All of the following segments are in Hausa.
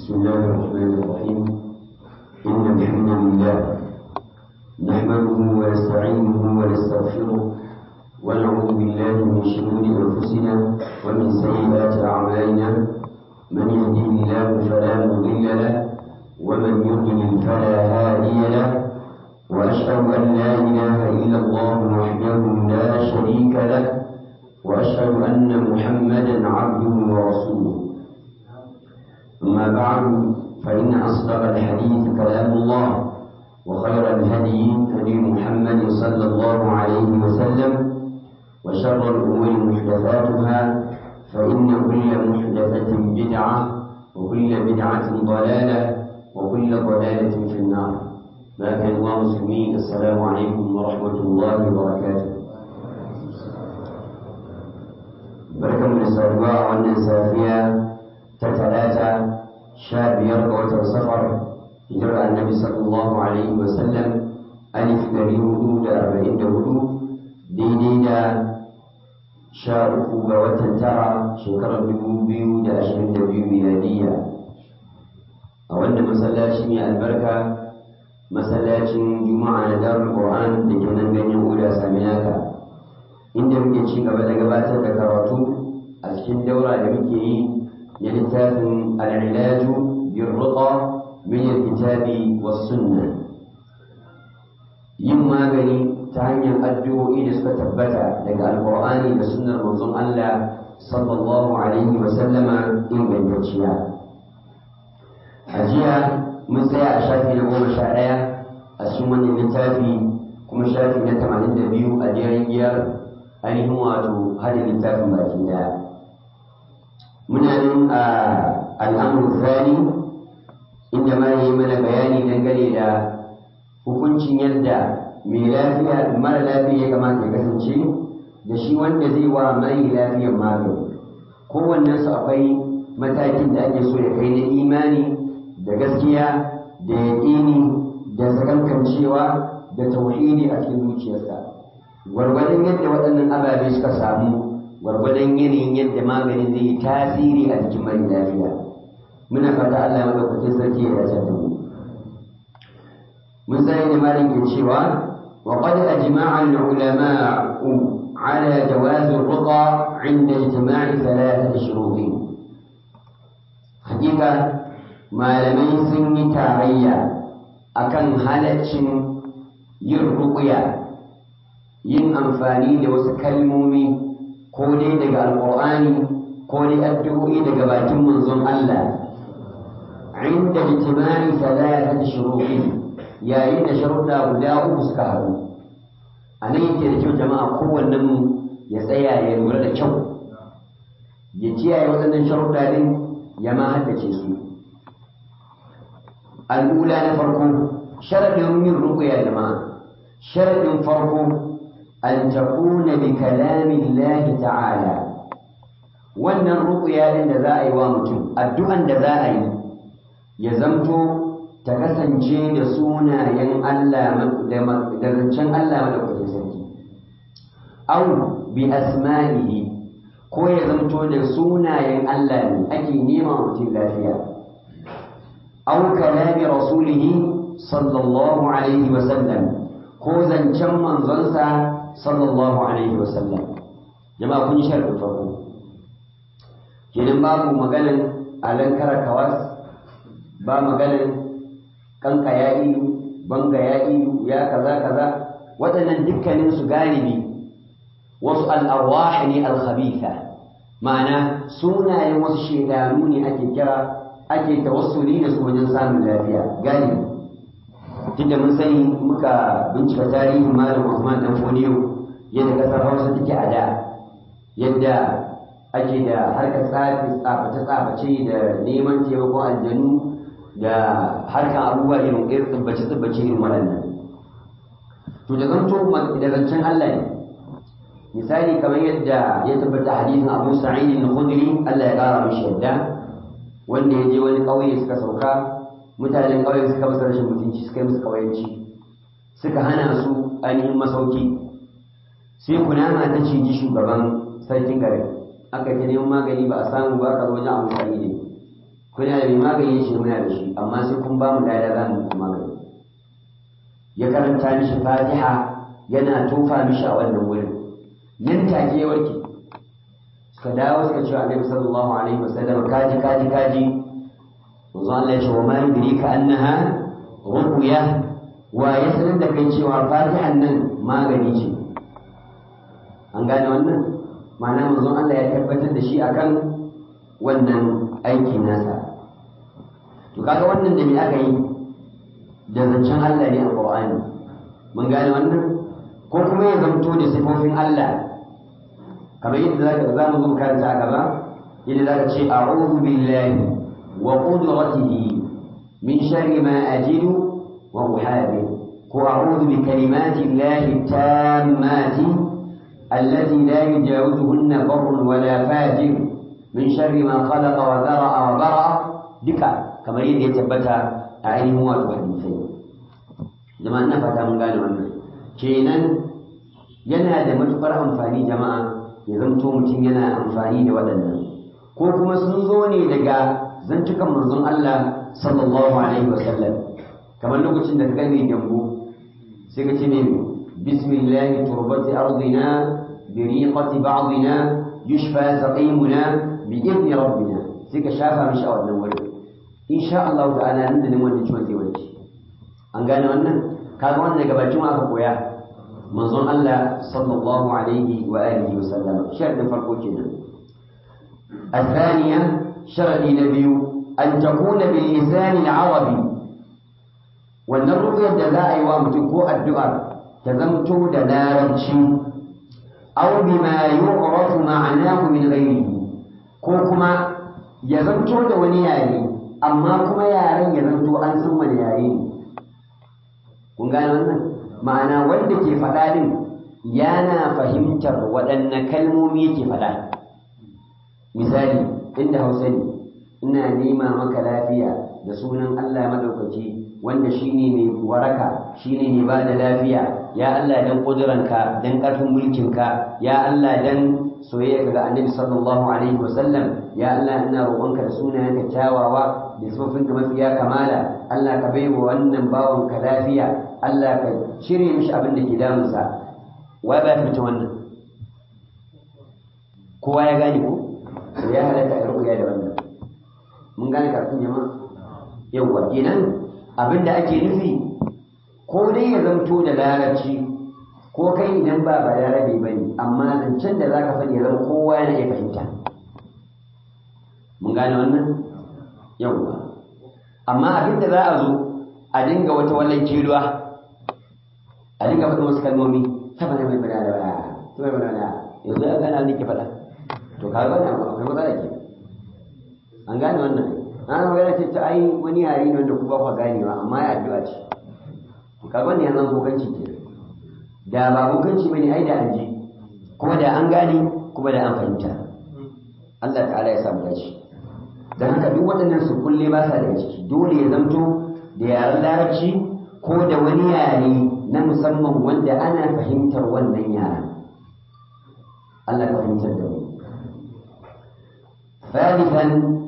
بسم الله الرحمن الرحيم إن الحمد لله نحمده ونستعينه ونستغفره ونعوذ بالله من شرور أنفسنا ومن سيئات أعمالنا من يهده الله فلا مضل له ومن يضلل فلا هادي له وأشهد أن لا إله إلا الله وحده لا شريك له وأشهد أن محمدا عبده ورسوله أما بعد فإن أصدق الحديث كلام الله وخير الهدي هدي محمد صلى الله عليه وسلم وشر الأمور محدثاتها فإن كل محدثة بدعة وكل بدعة ضلالة وكل ضلالة في النار ما كان الله مسلمين السلام عليكم ورحمة الله وبركاته بركة من السابقة وأن سافية تتلاتة شاب يرقى وتصفر هجرة النبي صلى الله عليه وسلم ألف دري هدود أربعين هدود ديدي دا sha uku ga watan tara shekarar dubu biyu da ashirin da biyu miladiya a wannan masallaci mai albarka masallacin juma'a na darul qur'an da ke nan ganyen uda saminaka inda muke ci gaba da gabatar da karatu a cikin daura da muke yi na littafin al'ilaju bin ruqa min alkitabi was sunna yin magani ta hanyar addu'o'i da suka tabbata daga alƙur'ani da sunnar manzon Allah sallallahu alaihi wa sallama ingantacciya a jiya mun tsaya a shafi na goma sha ɗaya a cikin wannan littafi kuma shafi na tamanin da biyu a jerin giyar ainihin wato hada littafin baki ɗaya muna nan a al'amuru zani inda ma yi mana bayani dangane da hukuncin yadda mai lafiya mara lafiya ya kamata ya kasance da shi wanda zai wa mai lafiyan magani kowannen su akwai matakin da ake so ya kai na imani da gaskiya da yaƙini da sakankancewa da tauhidi a cikin zuciyarsa gwargwadon yadda waɗannan ababe suka samu gwargwadon yanayin yadda maganin zai yi tasiri a jikin mai lafiya muna fata Allah madaukakin sarki ya dace da mu mun sani da malin ke cewa وقد أجمع العلماء على جواز الرقى عند اجتماع ثلاثة شروط حقيقة ما لم يسن تاريا أكن هلتش يرقيا yin amfani da wasu kalmomi ko dai daga alƙur'ani ko dai addu'o'i daga bakin manzon Allah inda ijtimai thalathati shuruqin yayin da sharuɗa guda uku suka haɗu a nan yake da kyau jama'a kowannen mu ya tsaya ya lura da kyau ya kiyaye waɗannan sharuɗa ɗin ya ma haddace su al'ula na farko sharaɗin yin ruƙuya jama'a sharaɗin farko an takuna bi kalamin lahi ta'ala wannan ruƙuya ɗin da za a yi wa mutum addu'an da za a yi ya zamto ta kasance da sunayen Allah da zancen Allah madaukakin sarki au bi asma'ihi ko ya zamto da sunayen Allah ne ake nema mutum lafiya au kalami rasulihi sallallahu alaihi wa sallam ko zancen manzonsa sallallahu alaihi wa sallam jama'a kun sharɗin farko kenan babu maganan alankara kawas ba maganan kanka ya ilu banga ya ilu ya kaza kaza waɗannan dukkanin su galibi wasu al'arwah ne al-khabitha ma'ana sunayen wasu shedanu ne ake kira ake tawassuli da su wajen samun lafiya galibi tunda mun sani muka bincika tarihin malam Usman dan Fodiyo yadda kasar Hausa take a da yadda ake da harkar tsafi tsaface tsaface da neman taimakon aljanu da harkan abubuwa irin irin tsibbace tsibbace irin waɗannan to da zanto da zancen Allah ne misali kamar yadda ya tabbata hadisin Abu Sa'id al-Khudri Allah ya kara mishi yadda wanda ya je wani ƙauye suka sauka mutanen ƙauyen suka masa rashin mutunci suka yi musu ƙauyenci suka hana su ainihin masauki sai kunama ta ciji shugaban sarkin garin aka yi ta neman magani ba a samu ba ka zo wajen Abu Sa'id kuna da mai magani shi muna da shi amma sai kun ba mu dada za mu magani ya karanta mishi fatiha yana tofa mishi a wannan wurin nan take ya warke suka dawo suka ce annabi sallallahu alaihi wasallam kaji kaji kaji manzo Allah ya ce wa ma yudrika annaha ruqya wa ya sanar da kai cewa fatihan nan magani ce an gane wannan ma'ana manzon Allah ya tabbatar da shi akan wannan aiki nasa to kaga wannan da me aka yi da zancen Allah ne a Qur'ani mun gane wannan ko kuma ya zamto da sifofin Allah kamar yadda zaka za mu zo karanta a gaba yadda zaka ce a'udhu billahi wa qudratihi min sharri ma ajidu wa uhadir ko a'udhu bi kalimati llahi tammati allati la yujawizuhunna barrun wala fajir min sharri ma khalaqa wa dhara'a wa bara'a duka kamar yadda ya tabbata a ainihin wato hadisai jama'a ina fata mun gane wannan kenan yana da matukar amfani jama'a ya zamto mutum yana amfani da waɗannan ko kuma sun zo ne daga zantukan manzon Allah sallallahu alaihi wasallam kamar lokacin da ka mai gyambo sai ka ce ne bismillah turbati ardina bi riqati ba'dina yushfa saqimuna bi idni rabbina sai ka shafa mishi a wannan wurin insha Allah ta'ala nan da nan wannan ciwon zai warke an gane wannan kaga wannan daga bakin aka koya manzon Allah sallallahu alaihi wa alihi wa sallam sharadin farko kenan الثانية شرط نبي أن تكون باللسان العربي والنرقية دلاء وامتكو الدعاء تزمتو دلارتشي أو بما يعرف معناه من غيره كوكما يزمتو دونياني أما كما يارين يزمتو أنسم ونيارين kun gane wannan ma'ana wanda ke faɗa din yana fahimtar waɗanne kalmomi yake faɗa misali inda hausa ne ina nema maka lafiya da sunan Allah madaukaki wanda shine mai waraka shine mai ba da lafiya ya Allah dan kuduranka dan ƙarfin mulkinka ya Allah dan soyayya ga annabi sallallahu alaihi wasallam ya Allah ina roƙonka da sunayenka kyawawa da sifofinka mafiya kamala Allah ka baiwa wannan bawanka lafiya Allah ka cire mishi abin da ke damunsa wai ba fita wannan kowa ya gane ko to ya halatta a rubuya da wannan mun gane kafin jama'a yawwa kenan abin da ake nufi ko dai ya zamto da larabci ko kai idan ba ba larabe ba ne amma zancen da za ka faɗi ya zama kowa yana iya fahimta mun gane wannan yawwa amma abin da za a zo a dinga wata wallan kiruwa a dinga faɗin wasu kalmomi ta bane mai bada da baya ta mai bada da yanzu ya gana ne ke faɗa to ka gane akwai matsala ke an gane wannan an magana ce ta ai wani yare ne wanda ku ba ku ganewa amma ya addu'a ce to ka gane yanzu bokanci ke da ba bokanci bane ai da an ji kuma da an gane kuma da an fahimta Allah ta'ala ya samu dace dan haka duk waɗannan su kulle ba sa daga ciki dole ya zamto da yaren larabci ko da wani yare na musamman wanda ana fahimtar wannan yaren Allah ka fahimtar da mu ثالثا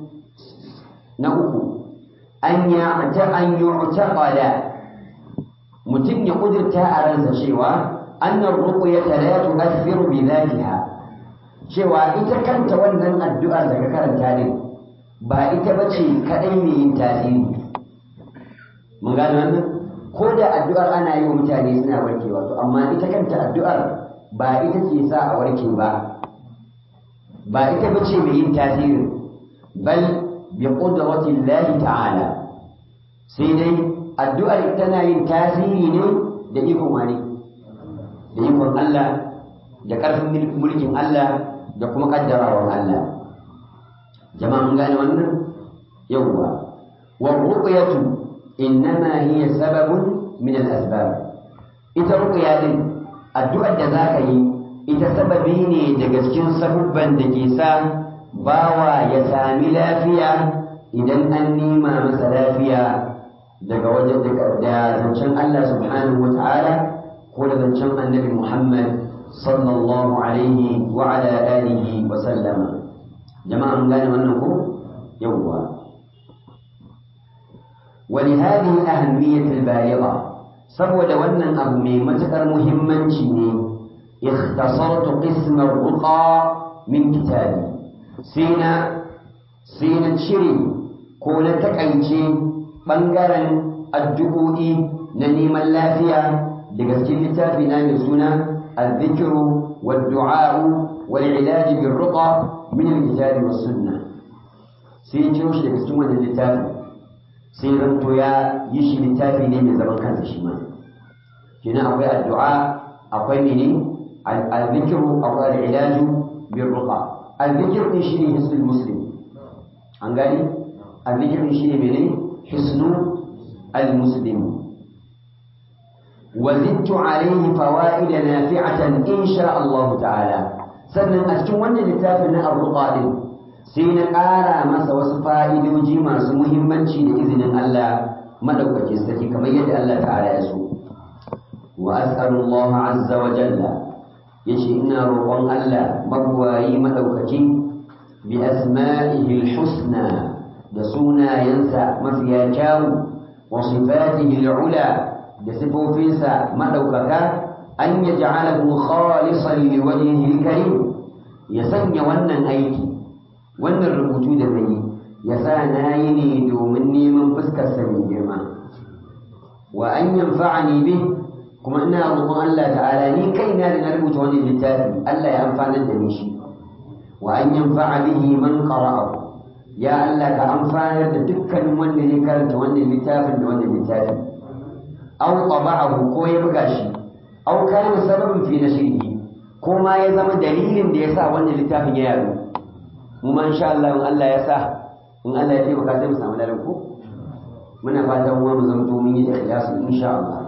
نأكو أن يعت أن يعتقد متن قدر تاء شيوا أن الرقية لا تؤثر بذاتها cewa ita kanta wannan addu'ar da ka karanta din ba ita bace kadai mai yin tasiri mun gane wannan ko da addu'ar ana yi wa mutane suna warkewa to amma ita kanta addu'ar ba ita ce sa a warke ba ba ita bace mai yin tasiri bal bi qudrati Allah ta'ala sai dai addu'ar tana yin tasiri ne da ikon wani da ikon Allah da ƙarfin mulkin Allah da kuma kaddarawar Allah jama'a mun gane wannan yawwa wa ruqyatu innama hiya sababun min al-asbab ita ruqya din addu'ar da zaka yi ita sababi ne daga cikin sabubban da ke sa bawa ya sami lafiya idan an nima masa lafiya daga wajen da zancen Allah subhanahu wa ta'ala ko da zancen annabi Muhammad sallallahu alaihi wa ala alihi wa sallama jama'a mun gane wannan ko yawwa ولهذه الأهمية البالغة saboda wannan abu mai matuƙar muhimmanci ne ikhtasartu qismar ruqa min kitabi sai na sai na cire ko na takaice ɓangaren addu'o'i na neman lafiya daga cikin littafi na mai suna al-dhikru wad-du'a'u wal-ilaj bir-ruqa min al-kitabi was-sunnah sai ya ciro shi daga cikin wannan littafin sai zanto ya yi shi littafi ne mai zaman kansa shi ma kenan akwai addu'a akwai mene al-dhikru akwai al-ilaju bir ruqa al-dhikr din shine hisnul muslim an gani al-dhikr din shine mene hisnu al-muslim وزدت عليه فوائد نافعة إن شاء الله تعالى sannan a cikin wannan littafin na arruqa din sai na ƙara masa wasu fa'idoji masu muhimmanci da izinin Allah madaukakin sarki kamar yadda Allah ta'ala ya so wa as'alullah azza wa jalla yace ina roƙon Allah magwayi madaukaki bi asma'ihi husna da sunayensa mafiya kyawu wa sifatihi al'ula da sifofinsa madaukaka an yaj'alahu khalisan liwajhihi al-karim ya sanya wannan aiki wannan rubutu da zai ya sa na yi ne domin neman fuskarsa mai girma wa an yanfa'ani bi kuma ina roƙon Allah ta'ala ni kaina da na rubuta wannan littafi Allah ya amfanar da ni shi wa an yanfa'a bihi man qara'ahu ya Allah ka amfanar da dukkanin wanda ya karanta wannan littafin da wannan littafi aw taba'ahu ko ya buga shi aw kana sababin fi nashrihi ko ma ya zama dalilin da ya sa wannan littafin ya yaro mu ma insha Allah in Allah ya sa in Allah ya taimaka sai mu samu ladan ko muna fatan mu mu zanto mun yi ikhlasi insha Allah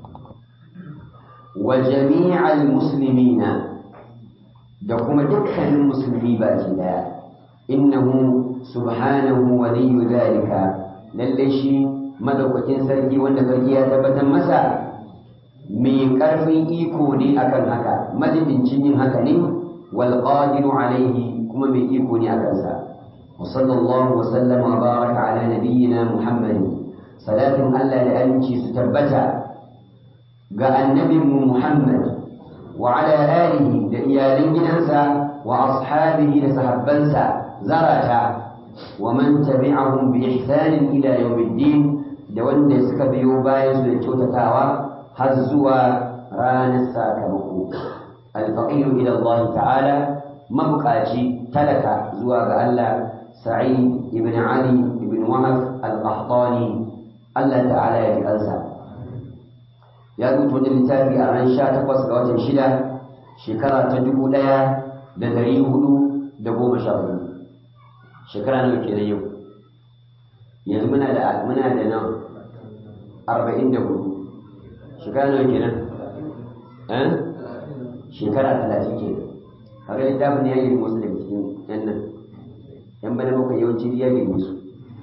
wa jami'al muslimina da kuma dukkanin musulmi baki daya innahu subhanahu waliyyu dhalika lalle shi madaukakin sarki wanda sarki ya tabbatar masa mai karfin iko ne akan haka madidincin yin haka ne wal qadiru alaihi kuma mai iko ne akan sa wa sallallahu wa sallama wa baraka ala nabiyyina muhammad salatin Allah da aminci su tabbata ga annabinmu muhammad wa ala alihi da iyalan gidansa wa ashabihi da sahabbansa zarata wa man tabi'ahum bi ihsanin ila yawmiddin da wanda suka biyo bayan su da kyautatawa har zuwa ranar sakamako alfaqiru ila Allah ta'ala mabukaci talaka zuwa ga Allah Sa'id ibn Ali ibn Wahab al-Qahtani Allah ta'ala ya kansa ya rubuta wani littafi a ran 18 ga watan shida shekara ta dubu ɗaya da ɗari hudu da goma sha hudu shekara nawa kenan yau yanzu muna da muna da nan arba'in da hudu shekara nawa kenan eh shekara talatin kenan kaga littafin ne ya yi musu daga cikin yan nan yan bana muka yawanci ya yi musu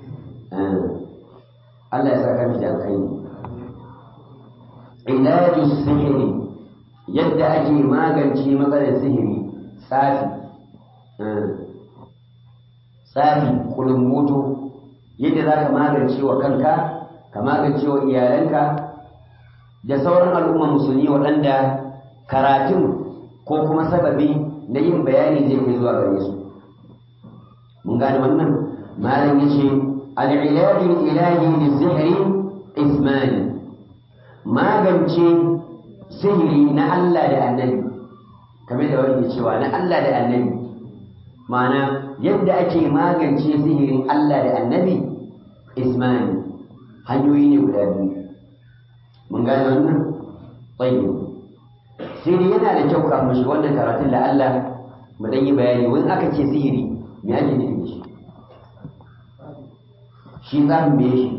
Allah ya sa ka da alkhairi ilaju sihiri yadda ake magance matsalar sihiri tsafi tsafi kulumbutu yadda za ka magance wa kanka ka magance wa iyalanka da sauran al'umma musulmi waɗanda karatun ko kuma sababi na yin bayani zai kai zuwa gare su mun gane wannan malam ya ce al'ilajin ilahi da sihiri ismani magance sihiri na Allah da annabi kamar da wani cewa na Allah da annabi ma'ana yadda ake magance sihirin Allah da annabi ismani hanyoyi ne guda biyu mun gane wannan tsayi sai dai yana da kyau kafin shi wannan karatun da Allah mu dan yi bayani wani aka ce sihiri me ake nufi da shi shi za mu me shi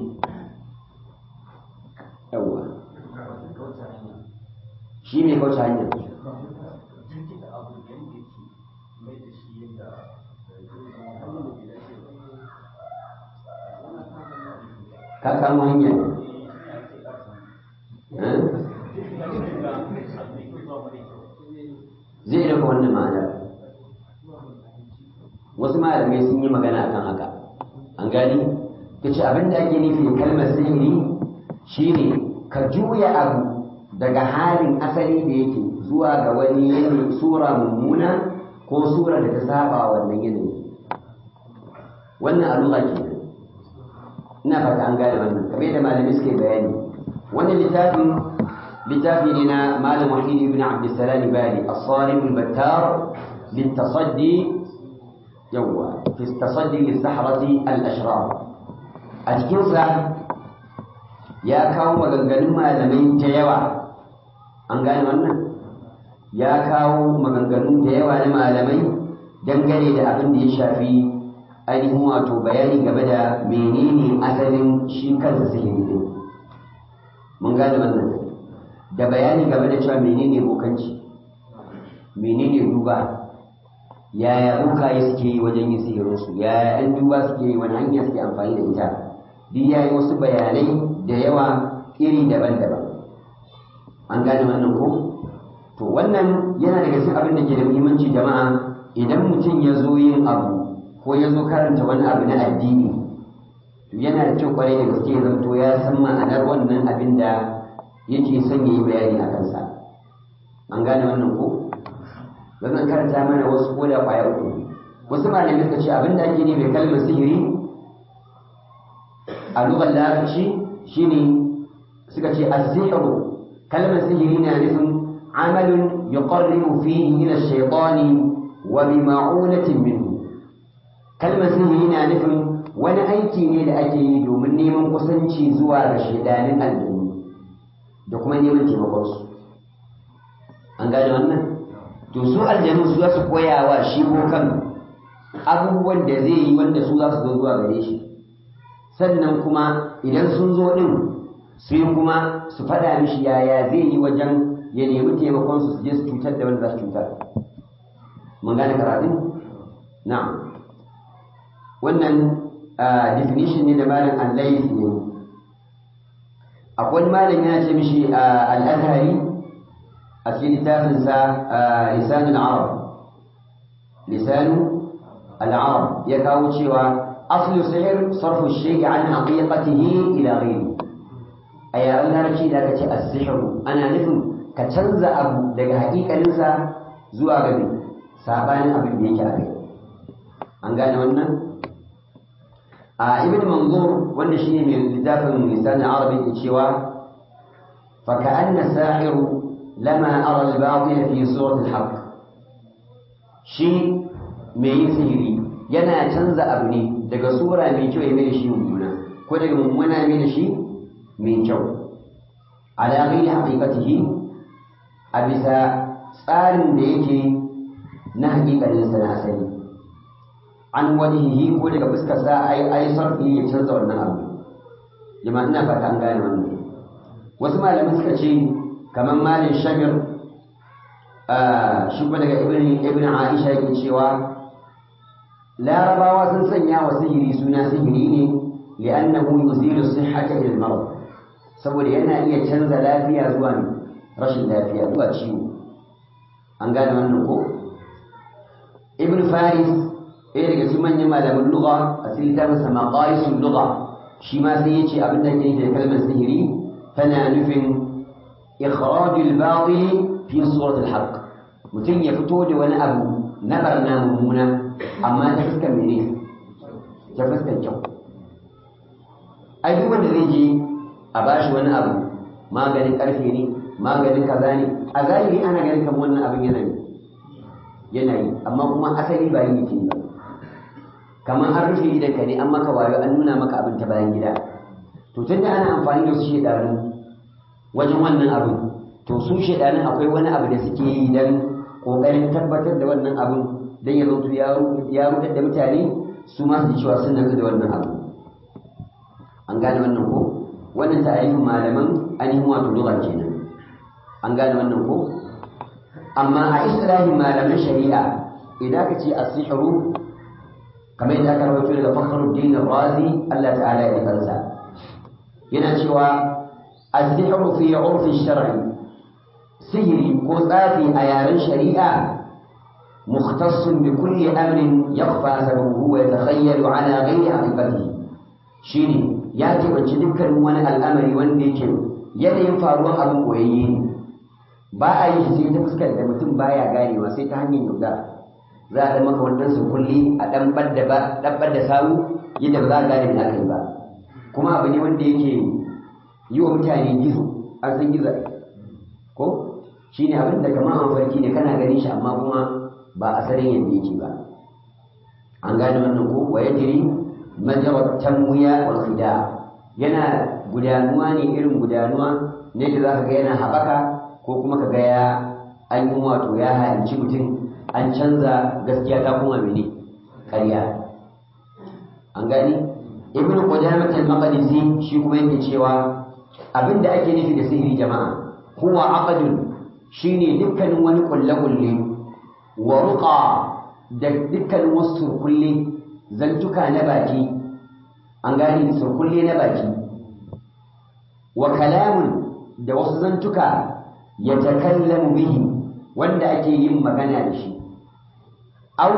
yawwa shi mai kauce hanyar ka kama hanya zai daga wannan ma'anar wasu malamai sun yi magana akan haka an gani yace abin da ake nufi kalmar sihiri shine ka juya abu daga halin asali da yake zuwa ga wani yanayi sura mummuna ko sura da ta saba wannan yanayi wannan a lugha ke ina fata an gane wannan kamar yadda malami suke bayani wannan littafin littafi ne na malam wahid ibn abdussalam bali as-salim al-battar للتصدي يوا في التصدي للسحرة الأشرار أتكنسا يا كاو مغنغنون malamai da yawa an gane wannan ya kawo maganganu da yawa na malamai dangane da abin da ya shafi ainihin wato bayani game da menene asalin shi kansa sihiri din mun gane wannan da bayani game da cewa menene bokanci menene duba yaya bokaye suke yi wajen yin sihirinsu yaya yan duba suke yi wani hanya suke amfani da ita duk ya yi wasu bayanai da yawa iri daban-daban an gane wannan ko to wannan yana daga cikin abin da ke da muhimmanci jama'a idan mutum ya zo yin abu ko ya zo karanta wani abu na addini to yana da kyau kwarai da gaske ya zanto ya san ma'anar wannan abin da yake son ya yi bayani a kansa an gane wannan ko zan karanta mana wasu ko da kwaya uku wasu malamai suka ce abin da ake ne mai kalmar sihiri a lugar larabci shine suka ce as-sihru kalmar sihiri na nufin amalun yuqarribu fihi ila ash-shaytani wa bi ma'unatin minhu kalmar sihiri na nufin wani aiki ne da ake yi domin neman kusanci zuwa ga shaidanin aljanu da kuma neman taimakon su an gane wannan to su aljanu su za su koya wa shi bokan abubuwan da zai yi wanda su za su zo zuwa gare shi sannan kuma idan sun zo din su yi kuma su faɗa mishi yaya zai yi wajen ya nemi taimakon su su je su cutar da wanda za su cutar mun gane karatun na'am wannan definition ne da malam al-layth ne akwai malami ya ce mishi al-azhari a cikin littafinsa lisanul arab lisanu al-arab ya kawo cewa aslu sihir sarfu shay'i an haqiqatihi ila ghayri a yaren larabci da aka ce as-sihr ana nufin ka canza abu daga haƙiƙaninsa zuwa ga sabanin abin da yake a kai an gane wannan a ibn manzur wanda shine mai littafin lisanul arab yake cewa fa ka'anna sahiru لما أرى الباطل في صورة الحق shi mai yin sihiri yana canza abu ne daga sura mai kyau ya mai da shi mummuna ko daga mummuna mai da shi mai kyau ala ghairi haqiqatihi a bisa tsarin da yake na haƙiƙanin sa na asali an wajhihi ko daga fuskar sa ai ai sarfi ya canza wannan abu jama'a ina fata an gane wannan wasu malamai suka ce kamar malin shamir shi kuma daga ibn aisha yake cewa larabawa sun sanya wa sihiri suna sihiri ne li'annahu yuzilu sihhata ila al-marad saboda yana iya canza lafiya zuwa rashin lafiya zuwa ciwo an gane wannan ko ibn faris ɗaya daga cikin manyan malaman lugha a cikin littafin sa maqayisul lugha shi ma sai yace abin da ke da kalmar sihiri tana nufin إخراج الباطل في صورة الحق mutum ya fito da wani abu na barna mummuna amma ta fuskar mene ta fuskar kyau ai duk wanda zai je a bashi wani abu maganin karfe ne maganin kaza ne a zahiri ana ganin kamar wannan abin yana ne yana yi amma kuma asali ba yi yake ba kamar an rufe idan ka ne an maka wayo an nuna maka abin ta bayan gida to tunda ana amfani da su shedanu wajen wannan abin to su shaidanin akwai wani abu da suke yi don ƙoƙarin tabbatar da wannan abin don ya zautu ya rudar da mutane su ma su ji cewa sun nazu da wannan abu an gane wannan ko wannan ta'arifin malaman ainihin wato lugha kenan an gane wannan ko amma a islahin malaman shari'a idan ka ce as-sihru kamar yadda aka rawaito daga Fakhruddin Razi Allah ta'ala ya kansa yana cewa السحر في عرف الشرع سهري كوثافي أيار شريعة مختص بكل أمر يخفى سببه ويتخيل على غير حقيقته shine ya keɓanci dukkanin wani al'amari wanda yake yanayin faruwar abin koyayye ne ba a yi sai ta fuskar da mutum baya ganewa sai ta hanyar yaudara za a ɗan maka wannan kulli a ɗan ɓadda da sawu yadda ba za a gane me aka yi ba kuma abu ne wanda yake yi wa mutane gizo an san gizo ko shi ne abin da kamar an farki ne kana ganin shi amma kuma ba asalin yadda yake ba an gane wannan ko wa yajri majra tamwiya wal khida yana gudanuwa ne irin gudanuwa ne da zaka ga yana haɓaka ko kuma ka ga ya an yi wato ya halinci mutum an canza gaskiya ta kuma mene ƙarya an gani ibn qudamah al-maqdisi shi kuma yake cewa abinda ake nufi da sihiri jama'a huwa aqdun shine dukkanin wani kulle-kulle wa ruqa da dukkanin wasu surkulle zantuka na baki an gani surkulle na baki wa kalamun da wasu zantuka ya takallamu bihi wanda ake yin magana da shi au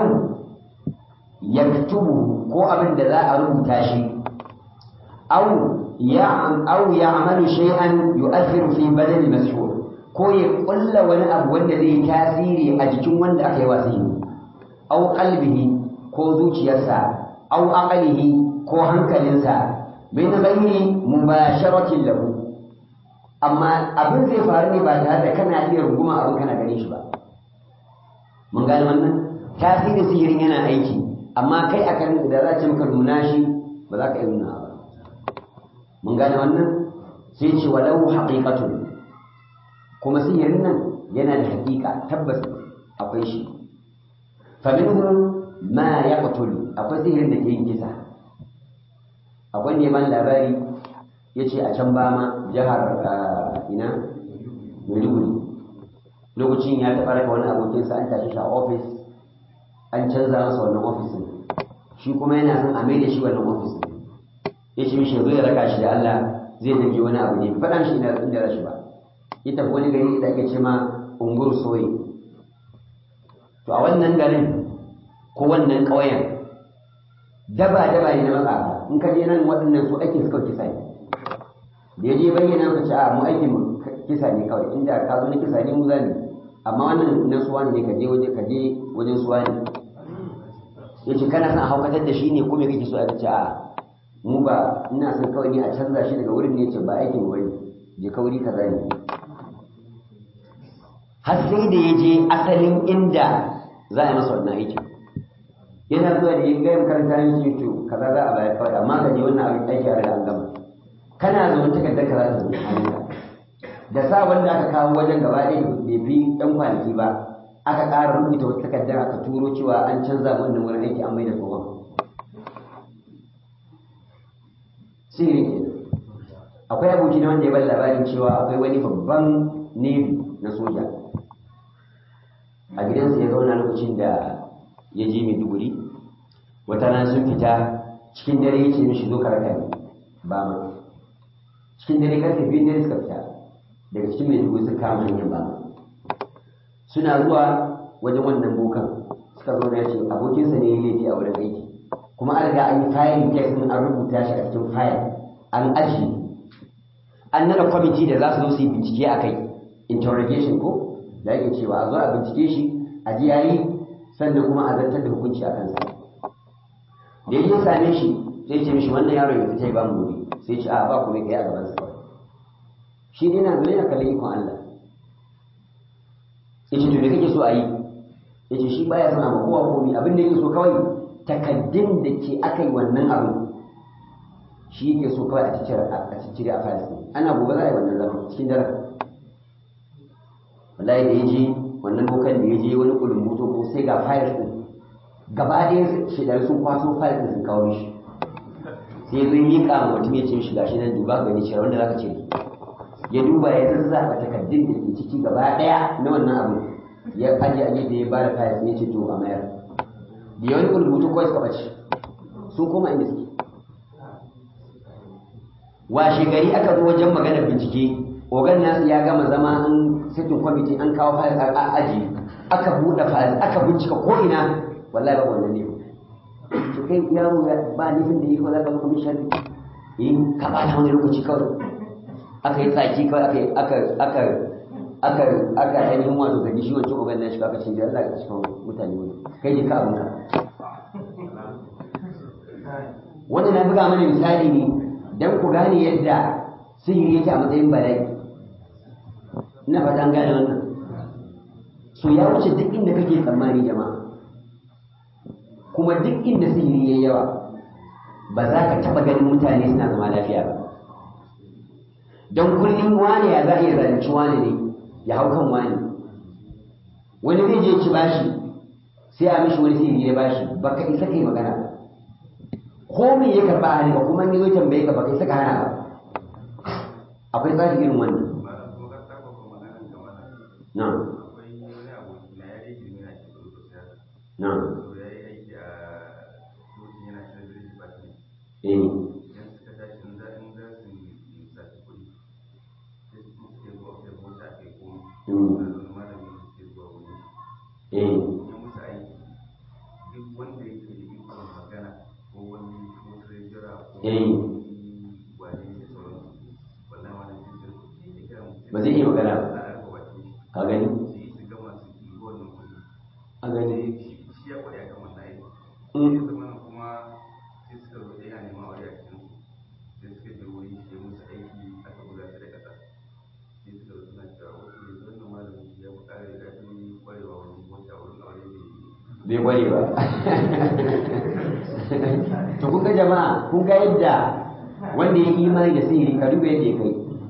yaktubu ko abin da za a rubuta shi au أو يعمل شيئا يؤثر في بدن المسحور ko ya kulla wani abu wanda zai tasiri a jikin wanda aka yi wasiri au qalbihi ko zuciyarsa au aqlihi ko hankalinsa min ghairi mubasharatin lahu amma abin zai faru ne ba tare da kana iya runguma abin kana ganin shi ba mun gane wannan tasiri sihirin yana aiki amma kai akan da za ce maka nuna shi ba za ka iya nuna ba mun gane wannan sai ce walau haqiqatun kuma sihirin nan yana da haƙiƙa tabbas akwai shi fa minhu ma yaqtul akwai sihirin da ke yin kisa akwai neman labari yace a can bama jihar ina Maiduguri lokacin ya taɓa raka wani abokinsa an tashi shi a ofis an canza masa wannan ofisin shi kuma yana son a mai da shi wannan ofisin ya ce mishi zai raka shi da Allah zai tafi wani abu ne faɗa mishi ina inda rashi ba ya tafi wani gari da ake ce ma ungur soyi to a wannan garin ko wannan ƙauyen daba daba ne na matsafa in ka je nan waɗannan su ake suka kisa ne da ya je bayyana ka ce a mu aikin mu kisa ne kawai inda ka zo na kisa ne mu zani amma wannan na suwa ne ka je waje ka je wajen suwa ne ya ce kana son a haukatar da shi ne ko me kake so a ce a mu ba ina son kawai ne a canza shi daga wurin ne ce ba aikin mu bane je kauri kaza ne har sai da ya je asalin inda za a yi masa wannan aikin yana zuwa da yin gayan karanta yin shi to kaza za a bayar kawai amma ka je wannan abin aiki a an gama kana zaune takardar ka za ta zo hannunka da sa wanda aka kawo wajen gaba ɗaya bai fi ɗan kwanaki ba aka ƙara rubuta wata takardar aka turo cewa an canza wannan wurin aiki an mai da tsohon sihirin ke akwai aboki na wanda ya bada labarin cewa akwai wani babban navy na soja a gidansa ya zauna lokacin da ya je maiduguri wata rana sun fita cikin dare ya ce mishi zo karaka ne ba ma cikin dare karfe biyun dare suka fita daga cikin maiduguri suka kama hanyar ba suna zuwa wajen wannan bokan suka zo ya ce abokinsa ne ya laifi a wurin aiki kuma an riga an yi fayil kes din an rubuta shi a cikin fayil an ajiye an nada kwamiti da za su zo su yi bincike a kai interrogation ko da yake cewa a zo a bincike shi a ji yayi sannan kuma a zartar da hukunci a kansa da ya same shi sai ce mishi wannan yaron ya fita ya ba mu wuri sai ce a ba ku mai kai a gaban sa shi ne na zo yana kallon ikon Allah ya ce to me kake so a yi ya ce shi baya son a kowa komi abin da yake so kawai takaddun da ke aka yi wannan abin shi yake so kawai a ciccire a falis ana gobe za a yi wannan zaman cikin daren wallahi da ya je wannan bokan da ya je wani kulumbuto ko sai ga fayil din gaba ɗaya shidar sun kwaso fayil din sun kawo shi sai ya zo yi miƙa ma mutum ya ce shi gashi nan duba gani cire wanda zaka cire ya duba ya zazzaɓa takaddun da ke ciki gaba ɗaya na wannan abin ya aje a gefe ya bada fayil ya ce to a mayar da yawan kulumbuto kawai suka ɓace sun koma inda suke washe gari aka zo wajen maganar bincike ogan nasu ya gama zama an sitin kwamiti an kawo fayil a aji aka buɗe fayil aka bincika ko ina wallahi babu wannan ne to kai yaro ya ba nufin da yi ko zaka zo kuma sharri in ka bata wani lokaci kawai aka yi tsaki kawai aka aka aka aka ainihin wato gaji shi wancan uban nan shi aka ce da Allah ka cikin mutane wani kai ji ka abinka wannan na buga mana misali ne dan ku gane yadda sihiri yake a matsayin bala'i ina fata an gane wannan so ya wuce duk inda kake tsammani jama'a kuma duk inda sihiri yayi yawa ba za ka taɓa ganin mutane suna zama lafiya ba don kullum wane ya za a iya zalunci wane ne ya hau kan wani wani zai je ci bashi sai a mishi wani sihiri ya bashi baka isa kai magana ba ko me ya karba hali ba kuma ya zo tambaye ka baka isa ka hana ba akwai tsari irin wannan na na eh eh eh ba zai iya magana ba ka gani a gani bai kware ba to kun ga jama'a kun ga yadda wanda ya imani da sihiri ka duba yadda ya kai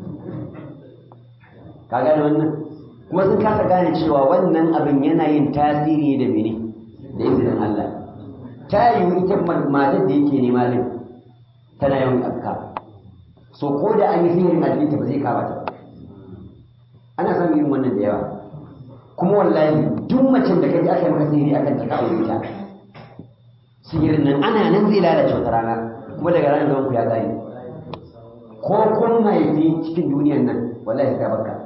ka gane wannan kuma sun kasa gane cewa wannan abin yana yin tasiri da mene da izinin Allah ta yiwu ita matar da yake nema din tana yawan afka so ko da an yi sihirin a jikinta ba zai kama ta ba ana samun irin wannan da yawa kuma wallahi duk macen da kaji aka yi maka sihiri akan ta kawo ita sihirin nan ana nan zai lalace wata rana kuma daga ranar zaman ku ya gane ko kun haifi cikin duniyan nan wallahi ta barka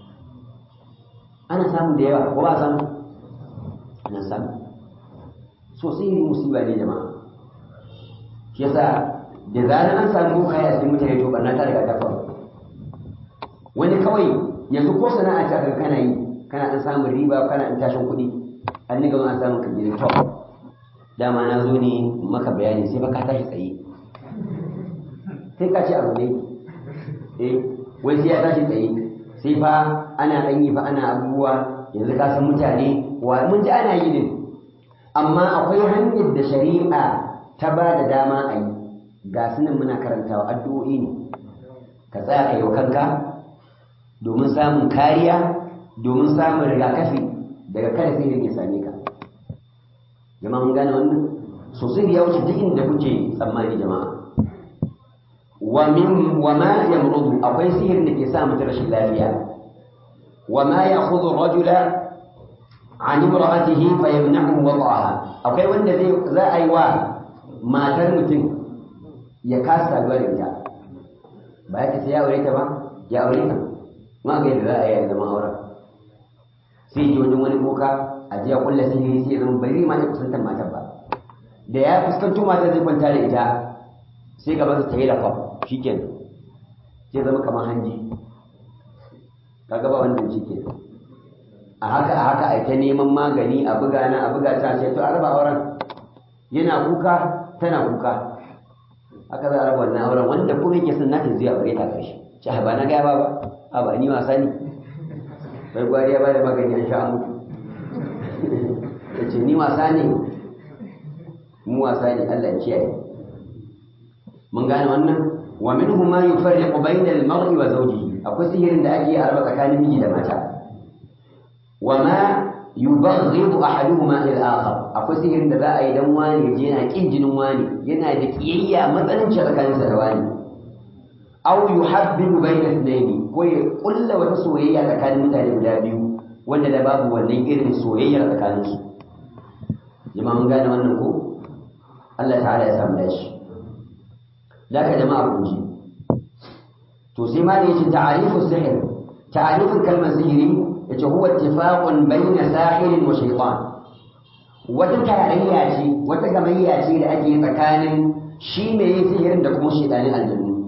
ana samu da yawa ko ba samu ana samu so sihiri musiba ne jama'a shi yasa da zarar an samu kaya a cikin mutane to barna ta riga ta faru wani kawai yanzu ko sana'a ta kan kana yi kana an samun riba kana an tashin kuɗi an ni gaba an samun ka gidan top dama na zo ne maka bayani sai fa ka tashi tsaye sai ka ce abu ne eh wai sai ya tashi tsaye sai fa ana ɗan yi fa ana abubuwa yanzu ka san mutane wa mun ji ana yi din amma akwai hanyar da shari'a ta ba da dama a yi ga sunan muna karantawa addu'o'i ne ka tsaya ka yi wa kanka domin samun kariya domin samun rigakafi daga kada sihirin ya same ka jama'a mun gane wannan sosai ya wuce duk inda kuke tsammani jama'a wa min wa ma yamrudu akwai sihirin da ke sa mutum rashin lafiya wa ma ya'khudhu rajula an imra'atihi fa yamna'u wada'aha akwai wanda zai za a yi wa matar mutum ya kasa saduwa da ita ba ya ce ya aure ta ba ya aure ta ma ga yadda za a yi zaman auren sai ji wajen wani boka a jiya kulla sihiri sai ya zama bari ma ta kusantar matar ba da ya fuskanto matar zai kwanta da ita sai gaba ta yi lafa shikenan sai zama kamar hanji kaga ba wannan shikenan a haka a haka a ta neman magani a buga na a buga ta sai to a raba auren yana kuka tana kuka haka za a raba wannan auren wanda kuma yake son nata zai aure ta karshe ci ba na gaya ba ba a ba ni wasa ne bai gwari ya bada magani an sha mutu ya ce ni wasa ne mu wasa ne Allah ya kiyaye mun gane wannan wa minhu ma yufarriqu bayna al-mar'i wa zawjihi akwai sihirin da ake araba tsakanin miji da mata wa ma yubaghidu ahaduhuma ila al-akhar akwai sihirin da za a yi dan wani je yana kin jinin wani yana da kiyayya matsalanci tsakaninsa da wani aw yuhabbibu bayna ithnaini ko ya kulla wata soyayya tsakanin mutane guda biyu wanda da babu wannan irin soyayya tsakanin su jama'a mun gane wannan ko Allah ta'ala ya samu dashi zaka jama'a kun ji to sai ma ne yace ta'arifu sihr ta'arifin kalmar sihiri yace huwa ittifaqun bayna sahirin wa shaytan wata tarayya ce wata gamayya ce da ake tsakanin shi mai yin sihirin da kuma shaytanin aljannu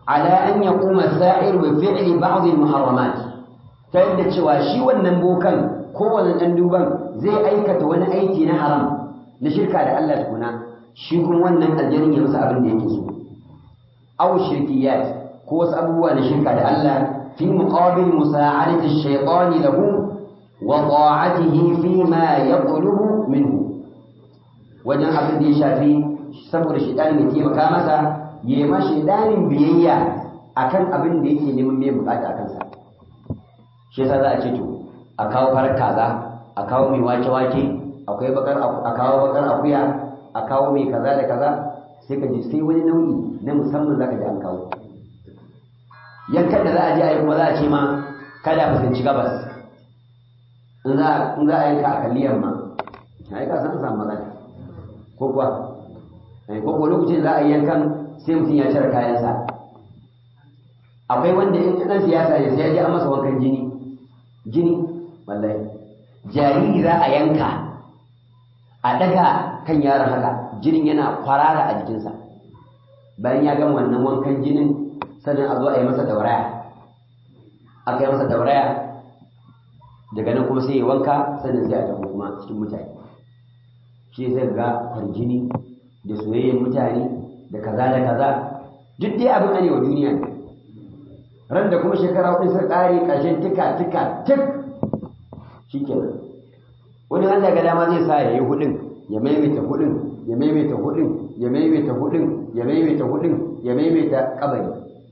على أن يقوم الساحر بفعل بعض المحرمات تيدا cewa shi wannan bokan ko wannan dan duban zai aikata wani aiki na haram na shirka da Allah tukuna shi kuma wannan aljanin ya masa abin da yake so aw shirkiyat ko wasu abubuwa na shirka da Allah fi muqabil musa'adati ash-shaytan lahu wa ta'atihi fi ma yaqlubu minhu wajen abin da ya shafi saboda shaytan ya taimaka masa ya ma shaytanin biyayya akan abin da yake neman mai bukata akan sa shi yasa za a ce to a kawo farar kaza a kawo mai wake wake akwai bakar a kawo bakar akuya a kawo mai kaza da kaza sai ka ji sai wani nau'i na musamman zaka ji an kawo yankan da za a je a yi kuma za a ce ma kada a fuskanci gabas in za a yanka a kalli yamma a yi kasan samu matsala ko kuwa ko kuwa lokacin za a yi yankan sai mutum ya cire kayansa akwai wanda in ɗan siyasa ne sai ya ji an masa wankan jini jini wallahi jariri za a yanka a daga kan yaron haka jinin yana kwarara a jikinsa bayan ya gama wannan wankan jinin sannan a zo a yi masa dauraya aka yi masa dauraya daga nan kuma sai ya wanka sannan sai a tafi kuma cikin mutane shi sai ga farjini da soyayyar mutane da kaza da kaza duk dai abin ne wa duniya ne ran da kuma shekara hudu sun ƙare ƙarshen tika tika tik shi kenan wani Allah ga dama zai sa ya yi hudun ya maimaita hudun ya maimaita hudun ya maimaita hudun ya maimaita hudun ya maimaita kabari